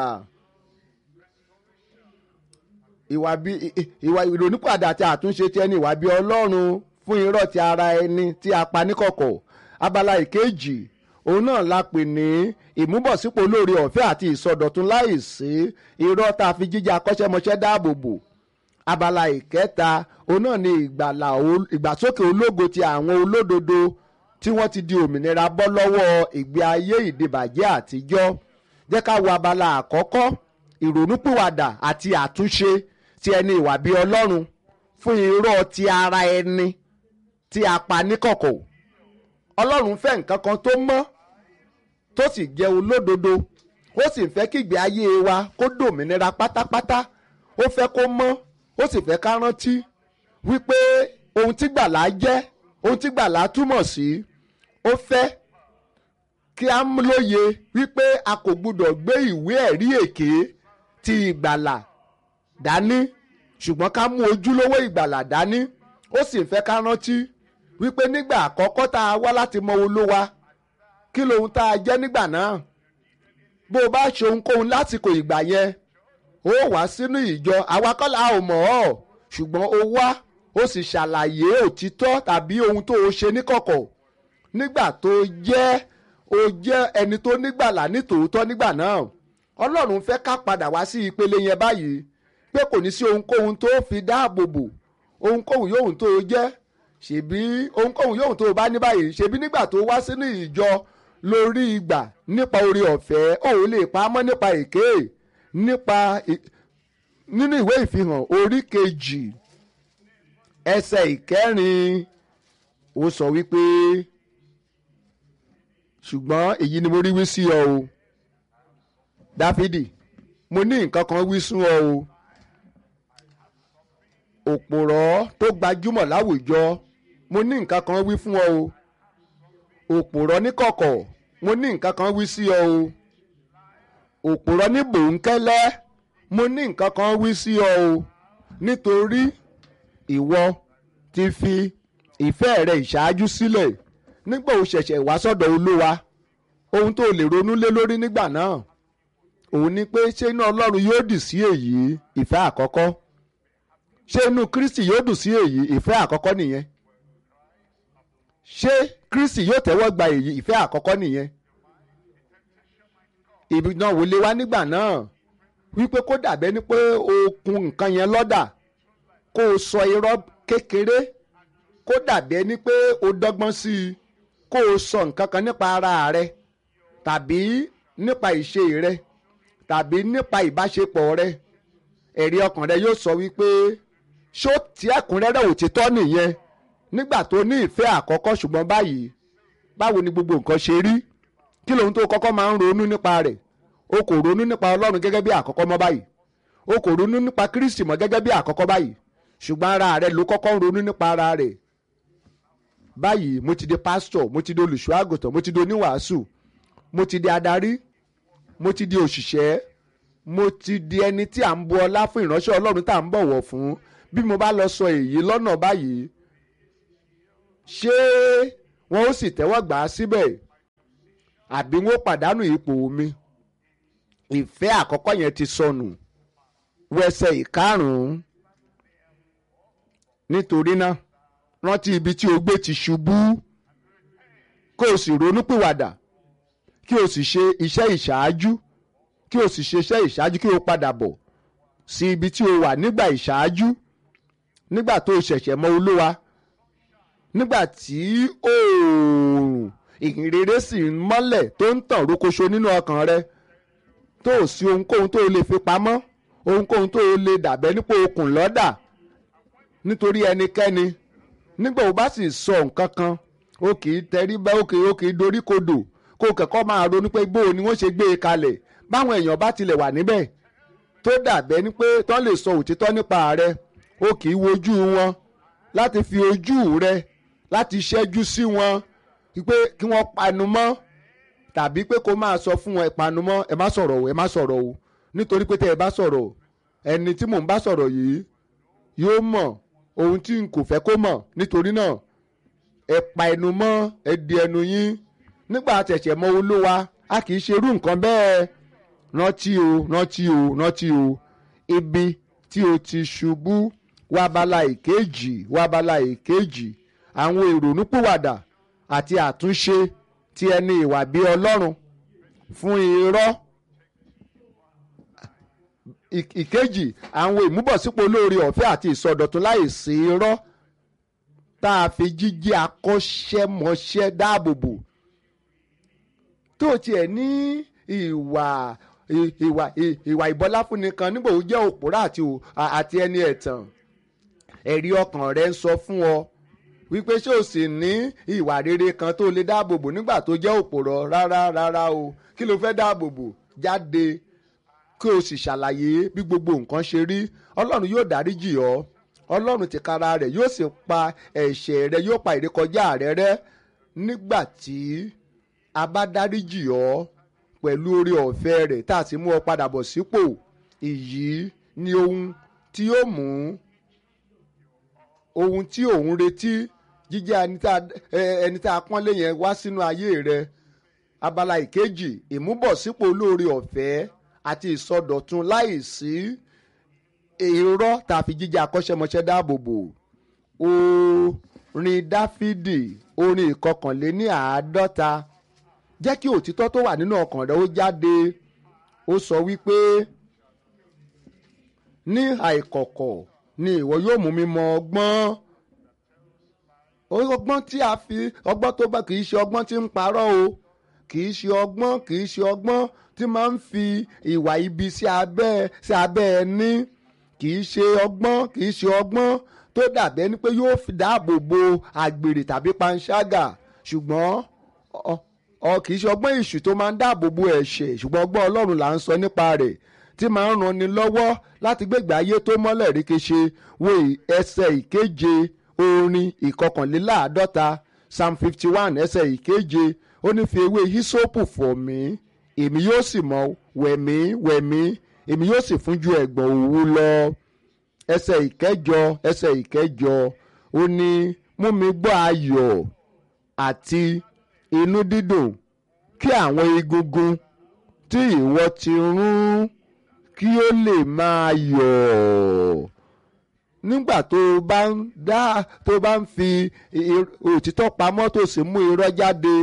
ìwà bí ìwà ìrònúpìwàdà àti àtúnṣe ti ẹni ìwà bí ọlọ́run fún irọ́ ti ara ẹni tí a pa níkọ̀kọ̀ abala ìkejì òun náà la pè ní ìmúbọ̀sípò lóore ọ̀fẹ́ àti ìsọdọ̀tun láìsí irọ́ tá a fi jíjẹ́ akọ́ṣẹ́mọṣẹ́ dáàbò bò abala ìkẹta òun náà ni ìgbàlà ìgbàsókè ológo ti àwọn olódodo tí wọ́n ti di òmìnira bọ́ lọ́wọ́ ìgbé ayé ìdìbàjẹ́ àtijọ́ jẹ́ ká wo abala àkọ́kọ́ ìrònúpìwàdà àti àtúnṣe ti ẹni ìwà bí ọlọ́run fún irọ́ ti ara ẹni tí a pa níkọ̀kọ̀ ọlọ́run fẹ́ nǹkan kan tó mọ́ tó sì jẹ́ olódodo ó sì fẹ́ kí ìgbé ayé wa kó dòmìnira pátápátá ó fẹ́ kó mọ́ ó sì fẹ́ ká rántí wípé ohun tí gbàlà jẹ́ ohun tí gbàlà túmọ̀ sí ó fẹ́ kí a lóye wípé a kò gbúdọ̀ gbé ìwé ẹ̀rí èké ti ìgbàlà dání ṣùgbọ́n ká mú ojúlówó ìgbàlà dání ó sì fẹ́ ká rántí wípé nígbà àkọ́kọ́ tá a wá láti mọ olówa kí lohun tá a jẹ́ nígbà náà bó o bá ṣe ohunkóhun lásìkò ìgbà yẹn ó wá sínú ìjọ àwa kọ́ la ò mọ̀ ọ́ ṣùgbọ́n ó wá ó sì ṣàlàyé òtítọ́ tàbí ohun tó o ṣe níkọ̀kọ̀ nígbà tó jẹ́ o jẹ́ ẹni tó nígbàlà nítòótọ́ nígbà náà ọlọ́run fẹ́ ká padà wá sí ìpele yẹn báyìí pé kò ní sí ohunkóhun tó fi dáàbò bò ohunkóhun yóò tó o jẹ́ ṣèbí ohunkóhun yóò tó o bá ní báyìí ṣèbí nígbà tó wá sínú ìjọ lórí ìgbà nípa orí ọ̀fẹ́ òun lè pa á mọ́ nípa èké nípa nínú ìwé ìfihàn orí kejì ẹsẹ̀ ìkẹrin ó sọ wípé ṣùgbọ́n èyí ni mo rí wí sí ọ o dáfídì mo ní nǹkan kan wí sún ọ o òpòrọ̀ tó gbajúmọ̀ láwùjọ mo ní nǹkan kan wí fún ọ o òpòrọ̀ níkọ̀kọ̀ mo ní nǹkan kan wí sí ọ o òpòrọ̀ ní bòńkẹ́lẹ́ mo ní nǹkan kan wí sí ọ o nítorí ìwọ ti fi ìfẹ́ rẹ ìṣáájú sílẹ̀ nígbà ó ṣẹ̀ṣẹ̀ wá sọ́dọ̀ olúwa ohun tó lè ronú lé lórí nígbà náà òun ni pé ṣé inú ọlọ́run yóò dì sí èyí ìfẹ́ àkọ́kọ́ ṣé inú kristi yóò dùn sí èyí ìfẹ́ àkọ́kọ́ nìyẹn ṣé kristi yóò tẹ́wọ́ gba èyí ìfẹ́ àkọ́kọ́ nìyẹn ìdánwò lé wá nígbà náà wípé kó dàbẹ́ ni pé o kun nǹkan yẹn lọ́dà kó o sọ irọ́ kékeré kó dàbẹ́ ni pé o dọ́gbọ́n sí i kó o sọ nǹkan kan nípa ara rẹ tàbí nípa ìṣe rẹ tàbí nípa ìbáṣepọ̀ rẹ ẹ̀rí ọkàn rẹ yóò sọ wípé ṣó tí ẹ̀kúnrẹ́rẹ́ òtítọ́ nìyẹn nígbà tó ní ìfẹ́ àkọ́kọ́ ṣùgbọ́n báyìí báwo ni gbogbo nǹkan ṣe rí kí lóhun tó kọ́kọ́ máa ń ronú nípa rẹ̀ o kò ronú nípa ọlọ́run gẹ́gẹ́ bí àkọ́kọ́ mọ́ báyìí o kò ronú nípa kristi mọ́ gẹ́gẹ́ bí àkọ́kọ́ báyìí ṣùgbọ́n ara rẹ̀ ló kọ́kọ́ ń ronú nípa ara rẹ̀ báyìí mo ti di pásítọ̀ mo ti di olùṣọ́ àgùntàn mo ti di oníwàásù mo ti di adarí mo ti di òṣìṣẹ́ mo ti di ẹni tí à ń bu ọlá fún ìránṣẹ́ ọlọ́run tá à ń bọ̀wọ̀ fún bí mo bá lọ sọ èyí lọ́nà báyìí ṣé wọn ó sì tẹ́wọ́ gbà á síbẹ̀ àbí wọn ó pàdánù ipò mi ìfẹ́ àkọ́kọ́ yẹn ti sọnù wẹsẹ̀ ìkarùn-ún nítorí náà rántí ibi tí o gbé ti ṣubú kó o sì ronúpìwàdà kí o sì ṣe iṣẹ́ ìṣáájú kí o sì ṣe iṣẹ́ ìṣáájú kí o padà bọ̀ sí ibi tí o wà nígbà ìṣáájú nígbà tó o ṣẹ̀ṣẹ̀ mọ olúwa nígbà tí oòrùn ìhìnrere sì ń mọ́lẹ̀ tó ń tàn rókoṣo nínú ọkàn rẹ tó o sí ohunkóhun tó o lè fi pamọ́ ohunkóhun tó o lè dàbẹ́ nípò okùn lọ́dà nítorí ẹnikẹ́ni nígbà o bá sì sọ nǹkan kan o kì í tẹrí bá o kì í o kì í dorí kodò kó o kẹ́kọ̀ọ́ máa ronú pé bó o ni wọ́n ṣe gbé e kalẹ̀ báwọn èèyàn bá tilẹ̀ wà níbẹ̀ tó dàbẹ́ ni pé tán lè sọ òtítọ́ nípa rẹ o kì í wojú wọn láti fi ojú rẹ láti ṣẹ́jú sí wọn pé kí wọ́n panu mọ́ tàbí pé kó máa sọ fún wọn ìpanu mọ́ ẹ má sọ̀rọ̀ o ẹ má sọ̀rọ̀ o nítorí pé tẹ́ ẹ bá sọ̀rọ̀ ẹni tí mò ń bá sọ̀rọ̀ yìí yóò mọ̀ ohun tí n kò fẹ́ kó mọ̀ nítorí náà ẹ pa ẹnu mọ́ ẹ di ẹnu yín nígbà tẹ̀sẹ̀ mọ olúwa a kì í ṣe irú nǹkan bẹ́ẹ̀ rántí o rántí o rántí o ibi tí o ti ṣubú wàbálà ìkejì wàbálà ìkejì àwọn ìrònúpìwàdà àti àtúnṣe ti ẹni ìwà bí ọlọ́run fún irọ́ ìkejì àwọn ìmúbọ̀sípò olóore ọ̀fẹ́ àti ìsọdọ̀tun láì sí irọ́ tá a fi jíjí akọ́ṣẹ́mọṣẹ́ dáàbòbò tó tiẹ̀ ní ìwà ìwà ìwà ìbọláfúnni kan nígbà ó jẹ́ òpòrá àti ẹni ẹ̀tàn ẹ̀rí ọkàn rẹ̀ ń sọ fún ọ wípé ṣé o sì ní ìwà rere kan tó lè dáàbòbò nígbà tó jẹ́ òpòrọ̀ rárá rárá o kí ló fẹ́ dáàbòbò jáde kí o sì ṣàlàyé bí gbogbo nǹkan ṣe rí ọlọ́run yóò dáríjì ọ́ ọlọ́run tìkára rẹ̀ yóò sì pa ẹ̀ṣẹ̀ rẹ yóò pa ìrékọjá rẹ rẹ́ nígbà tí a bá dáríjì ọ́ pẹ̀lú oore ọ̀fẹ́ rẹ̀ tá a sì mú ọ padà bọ̀ sípò èyí ni ohun tí yóò mú ohun tí òun retí jíjẹ́ ẹni tá a pọ́nlé yẹn wá sínú ayé rẹ abala ìkejì ìmúbọ̀sípò olóore ọ̀fẹ́ àti ìsọdọ̀tun láìsí irọ́ tá a fi jíjẹ́ akọ́ṣẹ́mọṣẹ́ dáàbò bò orin dáfídì orin ìkọkànléní àádọ́ta jẹ́ kí òtítọ́ tó wà nínú ọkàn rẹ ó jáde ó sọ wípé ní àìkọ̀kọ̀ ni ìwọ yóò mú mi mọ ọgbọ́n ọgbọ́n tí a fi ọgbọ́n tó bá kì í ṣe ọgbọ́n tí ń parọ́ o kì í ṣe ọgbọ́n kì í ṣe ọgbọ́n tí máa ń fi ìwà ibi sí abẹ́ sí abẹ́ ẹni kì í ṣe ọgbọ́n kì í ṣe ọgbọ́n tó dàbẹ́ ni pé yóò fi dáàbò bo àgbèrè tàbí panṣágà ṣùgbọ́n ọ kì í ṣe ọgbọ́n ìṣù tó máa ń dáàbò bo ẹ̀ṣẹ̀ ṣùgbọ́n ọgbọ́n ọlọ́run là ń sọ nípa rẹ̀ tí máa ń ranni lọ́wọ́ láti gbégbé ayé tó mọ́lẹ̀ ríkeṣe wo ẹsẹ̀ ìkeje orin ìkọkànléláàádọ́ta psalm fifty one ẹsẹ̀ ìkeje ó ní fi ewé hísópù fọ̀ mí èmi yóò sì mọ́ wẹ̀mí wẹ̀mí èmi yóò sì fún ju ẹ̀gbọ̀n òwú lọ ẹsẹ̀ ìkẹjọ ẹsẹ̀ ìkẹjọ ó ní mú mi gbọ́ ayọ̀ àti inú dídùn kí àwọn egungun tí ìwọ ti rún kí ó lè máa yọ̀ nígbà tó o bá ń dá tó o bá ń fi òtítọ́ pamọ́ tó sì mú irọ́ jáde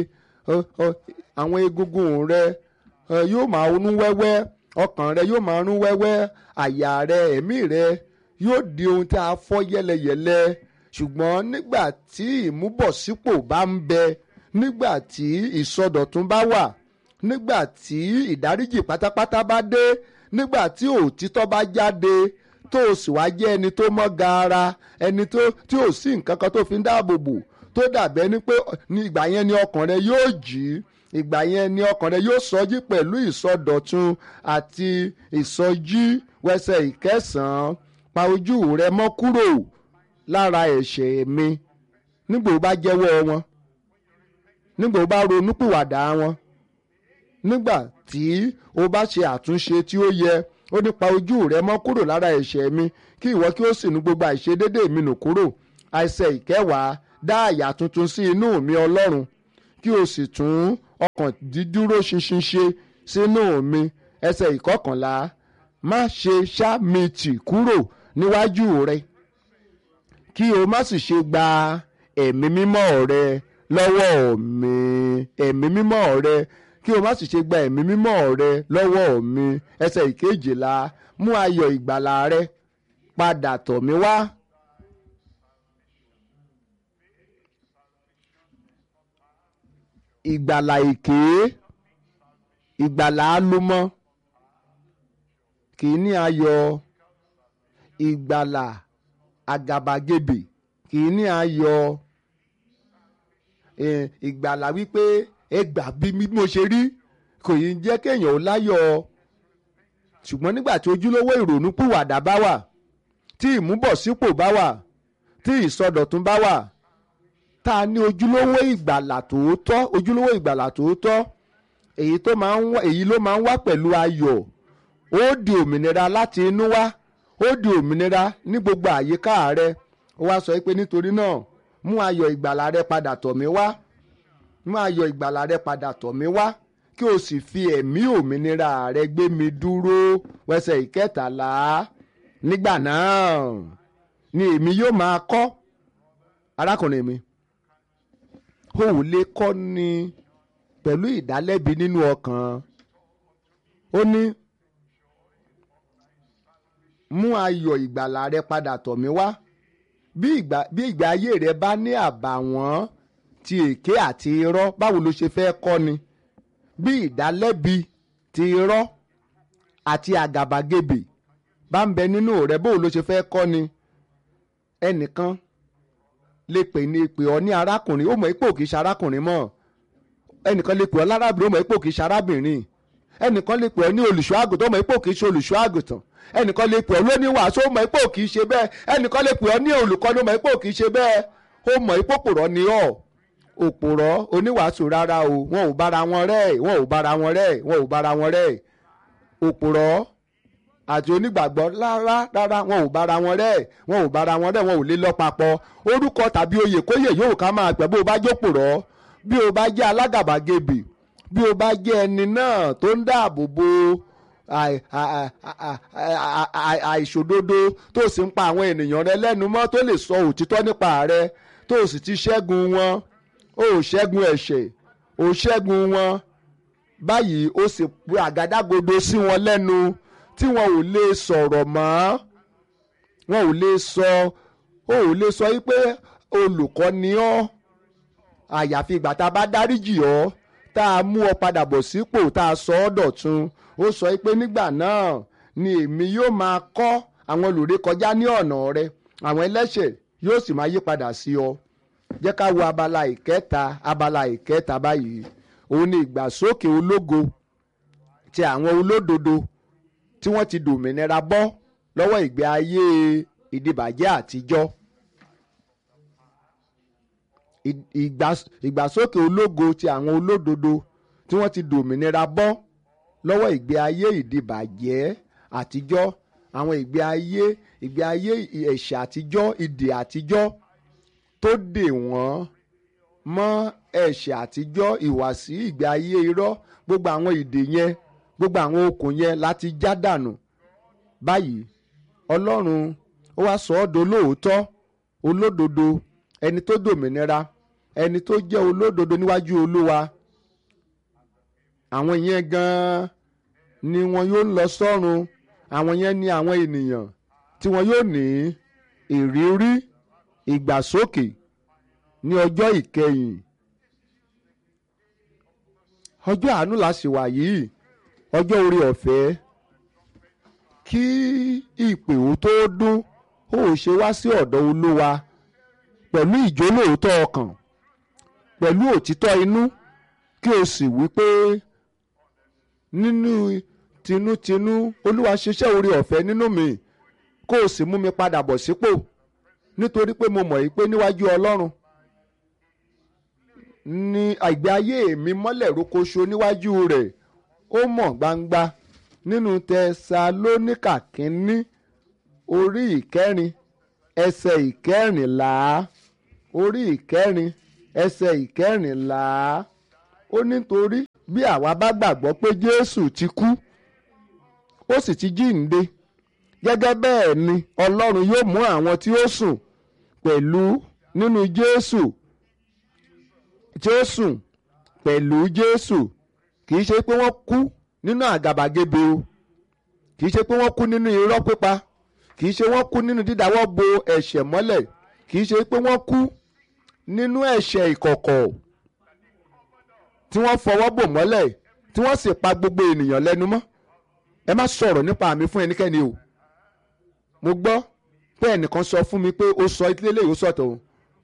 àwọn egungun rẹ yóò máa rún wẹ́wẹ́ ọkàn rẹ yóò máa rún wẹ́wẹ́ àyà rẹ ẹ̀mí rẹ yóò di ohun tí a fọ́ yẹ́lẹyẹ̀lẹ ṣùgbọ́n nígbà tí ìmúbọ̀sípò bá ń bẹ nígbà tí ìsọdọ̀tun bá wà nígbà tí ìdáríjì pátápátá bá dé nígbà tí òtítọ́ bá jáde tó o sì wá jẹ́ ẹni tó mọ́ gaara ẹni tó tí ò sí nǹkan kan tó fi ń dáàbò bò tó dàbẹ́ ni pé ní ìgbà yẹn ni ọkàn rẹ yóò jí ìgbà yẹn ni ọkàn rẹ yóò sọjí pẹ̀lú ìsọdọ̀tun àti ìsọjí wẹsẹ̀ ìkẹsàn-án pa ojú rẹ mọ́ kúrò lára ẹ̀ṣẹ̀ mi nígbà ó bá jẹ́wọ́ wọn nígbà ó bá ronúpìwàdà wọn nígbà tí o bá ṣe àtúnṣe tí ó yẹ ó ní pa ojú rẹ mọ́ kúrò lára ẹ̀ṣẹ̀ mi kí ìwọ kí ó sì nu gbogbo àìṣedédé mi nù kúrò àìsẹ̀ ìkẹwàá dá àyà tuntun sí inú mi ọlọ́run kí o sì tún ọkàn dídúró ṣinṣin ṣe sínú mi ẹsẹ̀ ìkọkànlá má ṣe ṣá mi tì kúrò níwájú rẹ kí o má sì ṣe gba ẹ̀mí mímọ́ rẹ lọ́wọ́ mi ẹ̀mí mímọ́ rẹ kí o má sì ṣe gba ẹ̀mí mímọ́ rẹ lọ́wọ́ mi ẹsẹ̀ ìkejìlá mú ayọ̀ ìgbàlà rẹ padà tọ̀ mí wá. ìgbàlà èké ìgbàlà alómọ kì í ní ayọ̀ ìgbàlà àgàbàgebè kì í ní ayọ̀ ìgbàlà wípé ẹ gbà bí mo ṣe rí kò yí jẹ́ kéèyàn ó láyọ̀ ṣùgbọ́n nígbà tí ojúlówó ìrònú pìwàdà bá wà tí ìmúbọ̀sípò bá wà tí ìsọdọ̀tun bá wà tá a ní ojúlówó ìgbàlà tòótọ́ ojúlówó ìgbàlà tòótọ́ èyí tó máa ń wá èyí ló máa ń wá pẹ̀lú ayọ̀ ó di òmìnira láti inú wá ó di òmìnira ní gbogbo àyíká rẹ ó wá sọ pé nítorí náà mú ayọ̀ ìgbàlà rẹ padà tọ̀ mí wá mú ayọ̀ ìgbàlà rẹ padà tọ̀ mí wá kí o sì fi ẹ̀mí òmìnira rẹ gbé mi dúró wẹsẹ̀ ìkẹtàlá nígbà náà ni èmi yóò máa kọ́ arákùnrin mi o ò lè kọ́ ni pẹ̀lú ìdálẹ́bi nínú ọkàn ó ní mú ayọ̀ ìgbàlà rẹ padà tọ̀ mí wá bí ìgbà bí ìgbà ayé rẹ bá ní àbàwọ́n ti èké àti irọ́ báwo ló ṣe fẹ́ kọ́ ni bí ìdálẹ́bi ti irọ́ àti àgàbàgebè bá ń bẹ nínú rẹ báwo ló ṣe fẹ́ kọ́ ni ẹnìkan lè pè ní pè ọ ní arákùnrin ó mọ̀ ipò kìí ṣe arákùnrin mọ́ ẹnìkan lè pè ọ lárábìnrin ó mọ̀ ipò kìí ṣe arábìnrin ẹnìkan lè pè ọ ní olùṣọ́ àgùntàn ó mọ̀ ipò kìí ṣe olùṣọ́ àgùntàn ẹnìkan lè pè ọ lóní wàásù ó mọ̀ ipò kìí ṣe bẹ́ẹ̀ ẹnìkan lè pè ọ ní olùkọ́ni ó mọ̀ ipò kìí ṣe bẹ́ẹ̀ ó mọ̀ ipò pòrọ̀ ni ọ́ òpòrọ̀ oníwàásù rárá o wọn ò bára wọn rẹ́ wọn ò bára wọn rẹ́ wọn ò bára wọn rẹ́ òpòrọ̀ àti onígbàgbọ́ rárá rárá wọn ò bára wọn rẹ́ wọn ò bára wọn rẹ́ wọn ò lè lọ papọ̀ orúkọ tàbí oyè kóyè yóò ká máa pẹ́ bó o bá jópòrọ̀ bí o bá jẹ́ alágàbàgebè bí o bá jẹ́ ẹni náà tó ń dáàbò bo àìṣòdodo tó sì ń pa àwọn ènìyàn rẹ lẹ́nu mọ́ tó lè sọ òtítọ́ nípa rẹ tó sì ti ṣẹ́gun wọn ó ṣẹ́gun ẹ̀ṣẹ̀ ó ṣẹ́gun wọn báyìí ó sì pe àgádágodo sí wọn lẹ́nu tí wọn ò lè sọ̀rọ̀ mọ́ wọn ò lè sọ ó ò lè sọ yí pé olùkọ́ ni ọ́ àyàfi ìgbà tá a bá dáríjì ọ́ tá a mú ọ padà bọ̀ sípò tá a sọ ọ́ dọ̀tun ó sọ pé nígbà náà ni èmi yóò máa kọ́ àwọn olùrékọjá ní ọ̀nà rẹ àwọn ẹlẹ́ṣẹ̀ yóò sì máa yí padà sí ọ jẹ́ ká wo abala ìkẹta abala ìkẹta báyìí òun ni ìgbàsókè ológo ti àwọn olódodo tí wọ́n ti dòmìnira bọ́ lọ́wọ́ ìgbé ayé ìdìbàjẹ́ àtijọ́ ìgbàsókè ológo ti àwọn olódodo tí wọ́n ti dòmìnira bọ́ lọ́wọ́ ìgbé ayé ìdìbàjẹ́ àtijọ́ àwọn ìgbé ayé ìgbé ayé ẹ̀ṣẹ̀ àtijọ́ ìdè àtijọ́ tó dè wọ́n mọ́ ẹ̀ṣẹ̀ àtijọ́ ìwàsí ìgbé ayé irọ́ gbogbo àwọn ìdè yẹn gbogbo àwọn okùn yẹn láti já dànù báyìí ọlọ́run ó wá sọ ọ́ dolóòótọ́ olódodo ẹni tó dòmìnira ẹni tó jẹ́ olódodo níwájú olúwa àwọn yẹn gan-an ni wọn yóò lọ sọ́run àwọn yẹn ni àwọn ènìyàn tí wọn yóò ní ìrírí ìgbàsókè ní ọjọ́ ìkẹyìn ọjọ́ àánú la sì wà yìí ọjọ́ orí ọ̀fẹ́ kí ìpè ó tó dún ó ṣe wá sí ọ̀dọ̀ olúwa pẹ̀lú ìjólóòótọ́ ọkàn pẹ̀lú òtítọ́ inú kí o sì wí pé nínú tinútinú olúwa ṣiṣẹ́ orí ọ̀fẹ́ nínú mi kó o sì mú mi padà bọ̀ sípò nítorí pé mo mọ̀ yìí pé níwájú ọlọ́run ni àgbé ayé mi mọ́lẹ̀ rókoṣo níwájú rẹ̀ ó mọ̀ gbangba nínú tẹsalóníkà kínní orí ìkẹrin ẹsẹ̀ ìkẹrìnlá ó orí ìkẹrin ẹsẹ̀ ìkẹrìnlá ó nítorí bí àwa bá gbàgbọ́ pé Jésù ti kú ó sì ti jíǹde gẹ́gẹ́ bẹ́ẹ̀ ni Ọlọ́run yóò mú àwọn tí ó sùn pẹ̀lú nínú Jésù tí ó sùn pẹ̀lú Jésù kì í ṣe pé wọ́n kú nínú àgàbàgebè o kì í ṣe pé wọ́n kú nínú irọ́ pípa kì í ṣe wọ́n kú nínú dídáwọ́ bo ẹ̀ṣẹ̀ mọ́lẹ̀ kì í ṣe pé wọ́n kú nínú ẹ̀ṣẹ̀ ìkọ̀kọ̀ tí wọ́n fọwọ́ bò mọ́lẹ̀ tí wọ́n sì pa gbogbo ènìyàn lẹ́nu mọ́ ẹ má sọ̀rọ̀ nípa mi fún ẹnikẹ́ni o mo gbọ́ pé ẹnìkan sọ fún mi pé ó sọ ilé ìwé sọ̀tọ̀ o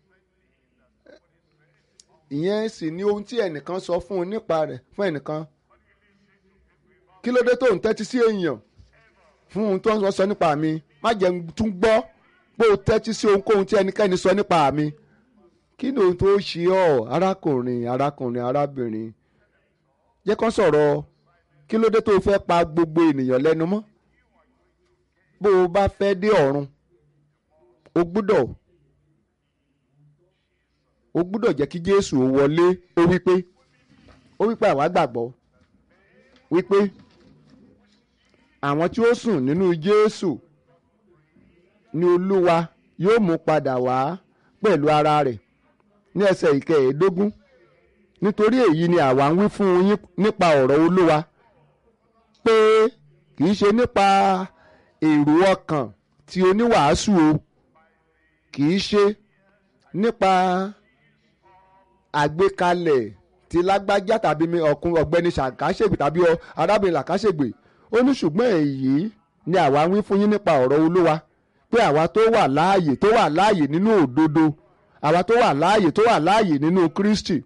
ìyẹn sì ni ohun tí ẹnìkan sọ fún un nípa rẹ̀ fún ẹnìkan kí ló dé tó ń tẹ́tí sí èèyàn fún ohun tó ń sọ nípa mi má jẹ́ n tún gbọ́ pé o tẹ́tí sí ohunkóhun tí ẹnikẹ́ni sọ nípa mi kí ni ohun tó ṣe ọ́ arákùnrin arákùnrin arábìnrin jẹ́ kán sọ̀rọ̀ kí ló dé tó fẹ́ pa gbogbo ènìyàn lẹ́nu mọ́ bó o bá fẹ́ dé ọ̀run o gbúdọ̀ o gbúdọ̀ jẹ́ kí Jésù ó wọlé ó wípé ó wípé àwa gbàgbọ́ wípé àwọn tí ó sùn nínú Jésù ni Olúwa yóò mú padà wá pẹ̀lú ara rẹ̀ ní ẹsẹ̀ ìkẹẹ̀ẹ́dógún nítorí èyí ni àwa ń wí fún yín nípa ọ̀rọ̀ Olúwa pé kì í ṣe nípa èrò ọkàn tí oníwàásù o kì í ṣe nípa àgbékalẹ̀ ti lágbájá tàbí ọkùn ọ̀gbẹ́ni ṣàkàṣègbè tàbí arábìnrin làkàṣègbè ó ní ṣùgbọ́n èyí ni àwa ń wí fún yín nípa ọ̀rọ̀ Olúwa pé àwa tó wà láàyè tó wà láàyè nínú òdodo àwa tó wà láàyè tó wà láàyè nínú Kristi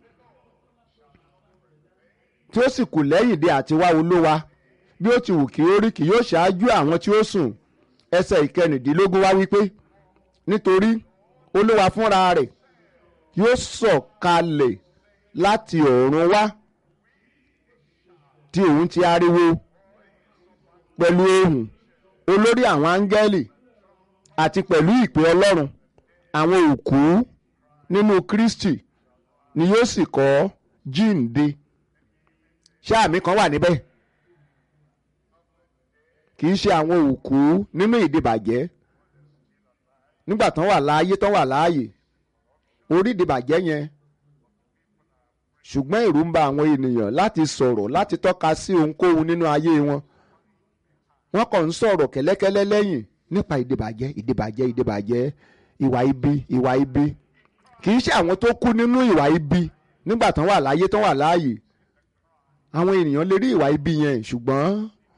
tí ó sì kù lẹ́yìn dé àti wá Olúwa bí ó ti wù kí ó rí kì yóò ṣáájú àwọn tí ó sùn ẹsẹ̀ ìkẹrìndínlógún wá wípé nítorí Olúwa fúnra rẹ̀ yóò sọ̀kalẹ̀ láti ọ̀run wá tí òun ti ariwo pẹ̀lú ohùn olórí àwọn áńgẹ́lì àti pẹ̀lú ìpè Ọlọ́run àwọn òkú nínú Kristi ni yóò sì kọ́ jíǹde ṣáàmì kan wà níbẹ̀ kì í ṣe àwọn òkú nínú ìdìbàjẹ́ nígbà tán wà láàyè tán wà láàyè orí ìdìbàjẹ́ yẹn ṣùgbọ́n ẹ̀rù ń ba àwọn ènìyàn láti sọ̀rọ̀ láti tọ́ka sí ohunkóhun nínú ayé wọn wọ́n kàn ń sọ̀rọ̀ kẹ́lẹ́kẹ́lẹ́ lẹ́yìn nípa ìdìbàjẹ́ ìdìbàjẹ́ ìdìbàjẹ́ ìwà ibi ìwà ibi kì í ṣe àwọn tó kú nínú ìwà ibi nígbà tán wà láàyè tán wà láàyè àwọn ènìyàn lè rí ìwà ibi yẹn ṣùgbọ́n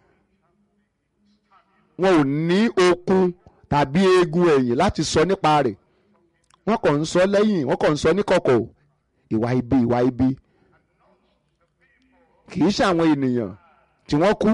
wọn ò ní okun tàbí eegun ẹ̀yìn láti sọ nípa rẹ̀ wọ́n kàn ń sọ lẹ́yìn wọ́n kàn ń sọ níkọ̀kọ̀ ìwà ibi ìwà ibi kì í ṣe àwọn ènìyàn tí wọ́n kú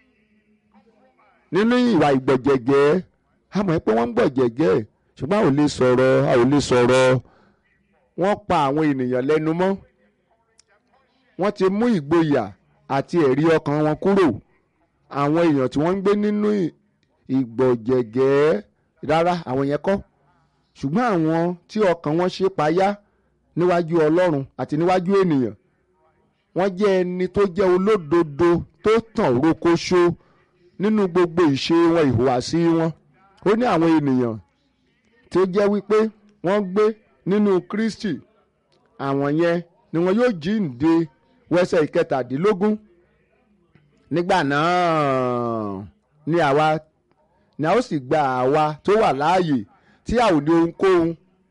nínú ìwà ìgbọ̀jẹ̀gẹ́ a mọ̀ pé wọ́n ń gbọ̀jẹ̀gẹ́ ṣùgbọ́n a ò lè sọ̀rọ̀ a ò lè sọ̀rọ̀ wọ́n pa àwọn ènìyàn lẹ́nu mọ́ wọ́n ti mú ìgboyà àti ẹ̀rí ọkàn wọn kúrò àwọn èèyàn tí wọ́n ń gbé nínú ìgbọ̀jẹ̀gẹ́ rárá àwọn yẹn kọ́ ṣùgbọ́n àwọn tí ọkàn wọn ṣe payá níwájú Ọlọ́run àti níwájú ènìyàn wọ́n jẹ́ ẹni tó jẹ́ olódodo tó tàn rókóṣó nínú gbogbo ìṣe wọn ìhùwàsí wọn ó ní àwọn ènìyàn tí ó jẹ́ wípé wọ́n gbé nínú Kristi àwọn yẹn ni wọn yóò jíǹde wẹsẹ̀ ìkẹtàdínlógún nígbà náà ni àwa ni a ó sì gba àwa tó wà láàyè tí a ò ní ohunkóhun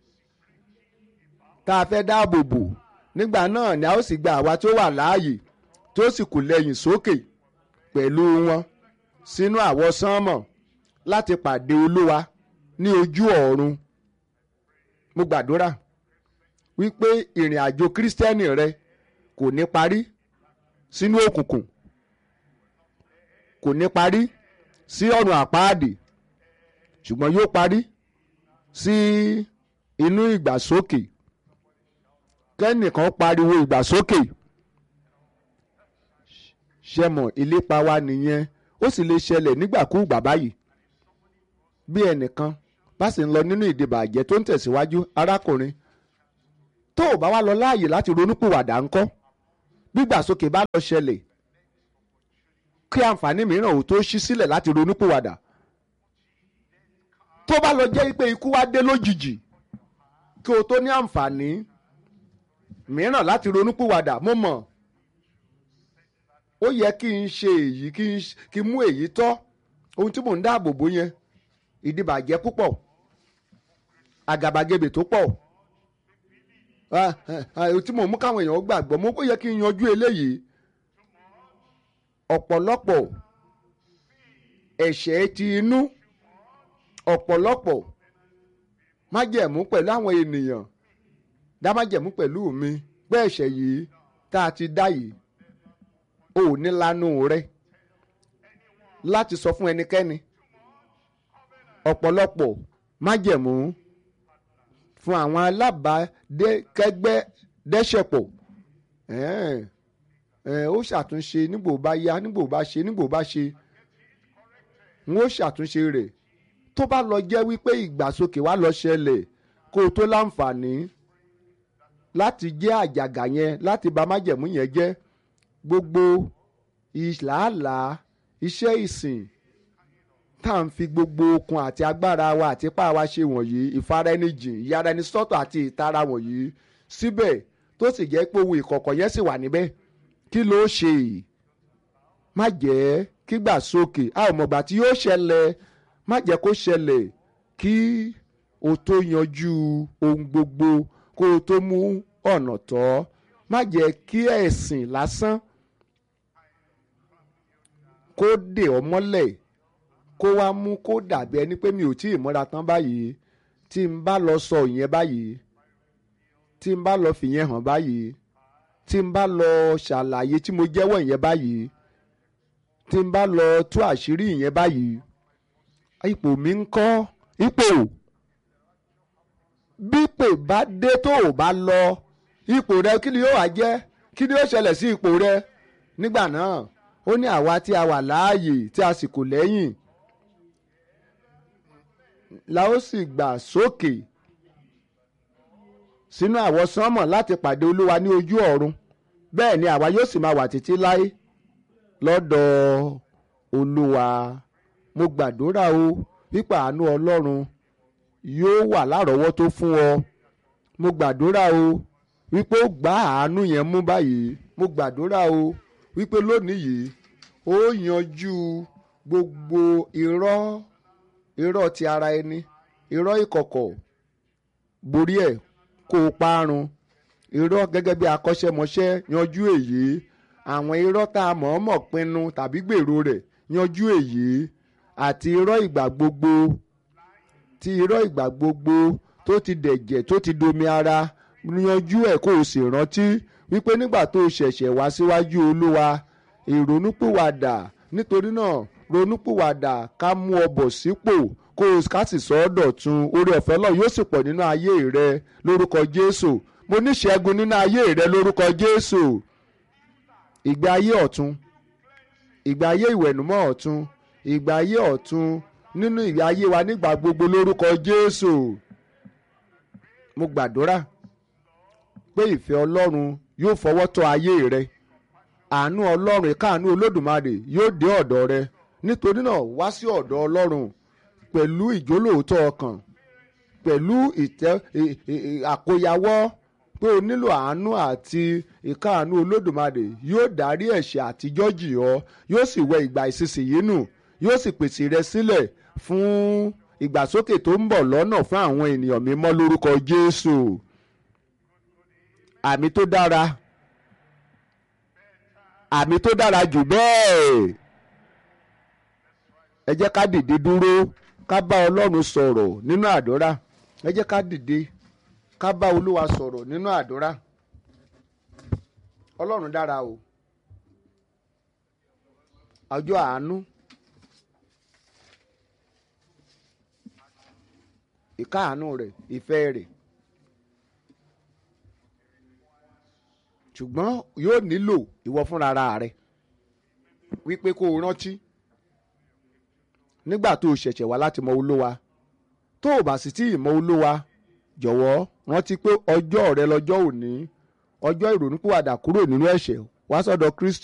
tá a fẹ́ dáàbò bò nígbà náà ni a ó sì gba àwa tó wà láàyè tó sì kù lẹ́yìn sókè pẹ̀lú wọn sínú àwọsánmọ̀ láti pàdé olúwa ní ojú ọ̀run mo gbàdúrà wípé ìrìn àjò kírísítẹ́nì rẹ kò ní parí sínú òkùnkùn kò ní parí sí ọ̀nà àpáàdì ṣùgbọ́n yóò parí sí inú ìgbàsókè kẹ́nìkan pariwo ìgbàsókè ṣẹmọ̀ ìlépa wa nìyẹn ó sì lè ṣẹlẹ̀ nígbàkúùgbà báyìí bí ẹnìkan bá sì ń lọ nínú ìdìbàjẹ́ tó ń tẹ̀síwájú arákùnrin tó o bá wá lọ láàyè láti ronúpìwàdà ńkọ́ gbígbàsókè bá lọ ṣẹlẹ̀ kí àǹfààní mìíràn ò tó ṣí sílẹ̀ láti ronúpìwàdà tó bá lọ jẹ́ pé ikú wá dé lójijì kí o tó ní àǹfààní mìíràn láti ronúpìwàdà mo mọ̀ ó yẹ kí n ṣe èyí kí n mú èyí tọ́ ohun tí mò ń dáàbò bò yẹn ìdìbàjẹ́ púpọ̀ àgàbàgebè tó pọ̀ tí mò ń mú káwọn èèyàn gbàgbọ́ mo ó yẹ kí n yanjú eléyìí ọ̀pọ̀lọpọ̀ ẹ̀ṣẹ̀ ti inú ọ̀pọ̀lọpọ̀ májẹ̀mú pẹ̀lú àwọn ènìyàn dá májẹ̀mú pẹ̀lú mi pé ẹ̀ṣẹ̀ yìí tá a ti dá yìí ò ní lanu rẹ láti sọ fún ẹnikẹ́ni ọ̀pọ̀lọpọ̀ májẹ̀mú fún àwọn alábàákẹ́gbẹ́ dẹ́ṣẹ̀pọ̀ ó ṣàtúnṣe nígbò bá yá nígbò bá ṣe nígbò bá ṣe n ó ṣàtúnṣe rẹ̀ tó bá lọ jẹ́ wípé ìgbàsókè wá lọ ṣẹlẹ̀ kó o tó láǹfààní láti jẹ́ àjàgà yẹn láti bà májẹ̀mú yẹn jẹ́ gbogbo ìlàálàá iṣẹ́ ìsìn tá à ń fi gbogbo okun àti agbára wa àti ipá wa ṣe wọ̀nyí ìfaraẹnijìn ìyára ẹni sọ́tọ̀ àti ìtara wọ̀nyí síbẹ̀ tó sì jẹ́ pé ohun ìkọ̀kọ̀ yẹn sì wà níbẹ̀ kí ló ṣe má jẹ́ kí gbà sókè a ò mọ̀gbà tí yóò ṣẹlẹ̀ má jẹ́ kó ṣẹlẹ̀ kí o tó yanjú ohun gbogbo kó o tó mú ọ̀nà tọ́ má jẹ́ kí ẹ̀sìn lásán kó dè ọ́ mọ́lẹ̀ kó wá mú kó dàbí ẹni pé mi ò tí ì múra tán báyìí tí n bá lọ sọ ìyẹn báyìí tí n bá lọ fìyẹn hàn báyìí tí n bá lọ ṣàlàyé tí mo jẹ́wọ́ ìyẹn báyìí tí n bá lọ tú àṣírí ìyẹn báyìí ipò mi ń kọ́ ipò bípè bá dé tó o bá lọ ipò rẹ kí ni yóò wá jẹ́ kí ni yóò ṣẹlẹ̀ sí ipò rẹ nígbà náà ó ní àwa tí a wà láàyè tí a sì kò lẹ́yìn la ó sì gbà sókè sínú àwọsánmọ̀ láti pàdé olúwa ní ojú ọ̀run bẹ́ẹ̀ ni àwa yóò sì máa wà títí láé lọ́dọ̀ olúwa mo gbàdúrà o wípé àánú ọlọ́run yóò wà lárọ̀ọ́wọ́tó fún ọ mo gbàdúrà o wípé ó gbá àánú yẹn mú báyìí mo gbàdúrà o wípé lónìí yìí ó yanjú gbogbo irọ́ irọ́ ti ara ẹni irọ́ ìkọ̀kọ̀ borí ẹ̀ kó o parun irọ́ gẹ́gẹ́ bí akọ́ṣẹ́mọṣẹ́ yanjú èyí àwọn irọ́ tá a mọ̀ọ́mọ̀ pinnu tàbí gbèrò rẹ̀ yanjú èyí àti irọ́ ìgbà gbogbo ti irọ́ ìgbà gbogbo tó ti dẹ̀jẹ̀ tó ti domi ara yanjú ẹ̀ kó o sì rántí wípé nígbà tó o ṣẹ̀ṣẹ̀ wá síwájú olúwa ìrònúpìwàdà nítorí náà ronúpìwàdà ká mú ọ bọ̀ sípò kó o ká sì sọ ọ́ dọ̀tun oore ọ̀fẹ́ náà yóò sì pọ̀ nínú ayé rẹ lórúkọ jésù mo ní ṣẹ́gun nínú ayé rẹ lórúkọ jésù ìgbé ayé ọ̀tun ìgbé ayé ìwẹ̀nùmọ́ ọ̀tun ìgbé ayé ọ̀tun nínú ìgbé ayé wa nígbà gbogbo lórúkọ jésù mo gbàdúrà pé ìfẹ́ ọlọ́run yóò fọwọ́ tọ́ ayé rẹ àánú ọlọ́run ìkáàánú olódùmarè yóò dé ọ̀dọ̀ rẹ nítorí náà wá sí ọ̀dọ̀ ọlọ́run pẹ̀lú ìjólóòótọ́ ọkàn pẹ̀lú ìtẹ́ àkóyawọ́ pé o nílò àánú àti ìkáàánú olódùmarè yóò dárí ẹ̀ṣẹ̀ àtijọ́ jì ọ́ yóò sì wẹ ìgbà ìsinsìnyí nù yóò sì pèsè rẹ sílẹ̀ fún ìgbàsókè tó ń bọ̀ lọ́nà fún àwọn ènìyàn mímọ́ lórúkọ jésù àmì tó dára àmì tó dára jù bẹ́ẹ̀ ẹ jẹ́ ká dìde dúró ká bá ọlọ́run sọ̀rọ̀ nínú àdúrà ẹ jẹ́ ká dìde ká bá olúwa sọ̀rọ̀ nínú àdúrà ọlọ́run dára o ọjọ́ àánú ìkáàánú rẹ̀ ìfẹ́ rẹ̀ ṣùgbọ́n yóò nílò ìwọ fúnra rẹ wípé kó o rántí nígbà tó o ṣẹ̀ṣẹ̀ wá láti mọ olówa tó o bá sì tí ì mọ olówa jọ̀wọ́ rántí pé ọjọ́ rẹ lọ́jọ́ òní ọjọ́ ìrònúpìwàdà kúrò nínú ẹ̀ṣẹ̀ wá sọ́dọ̀ Kristi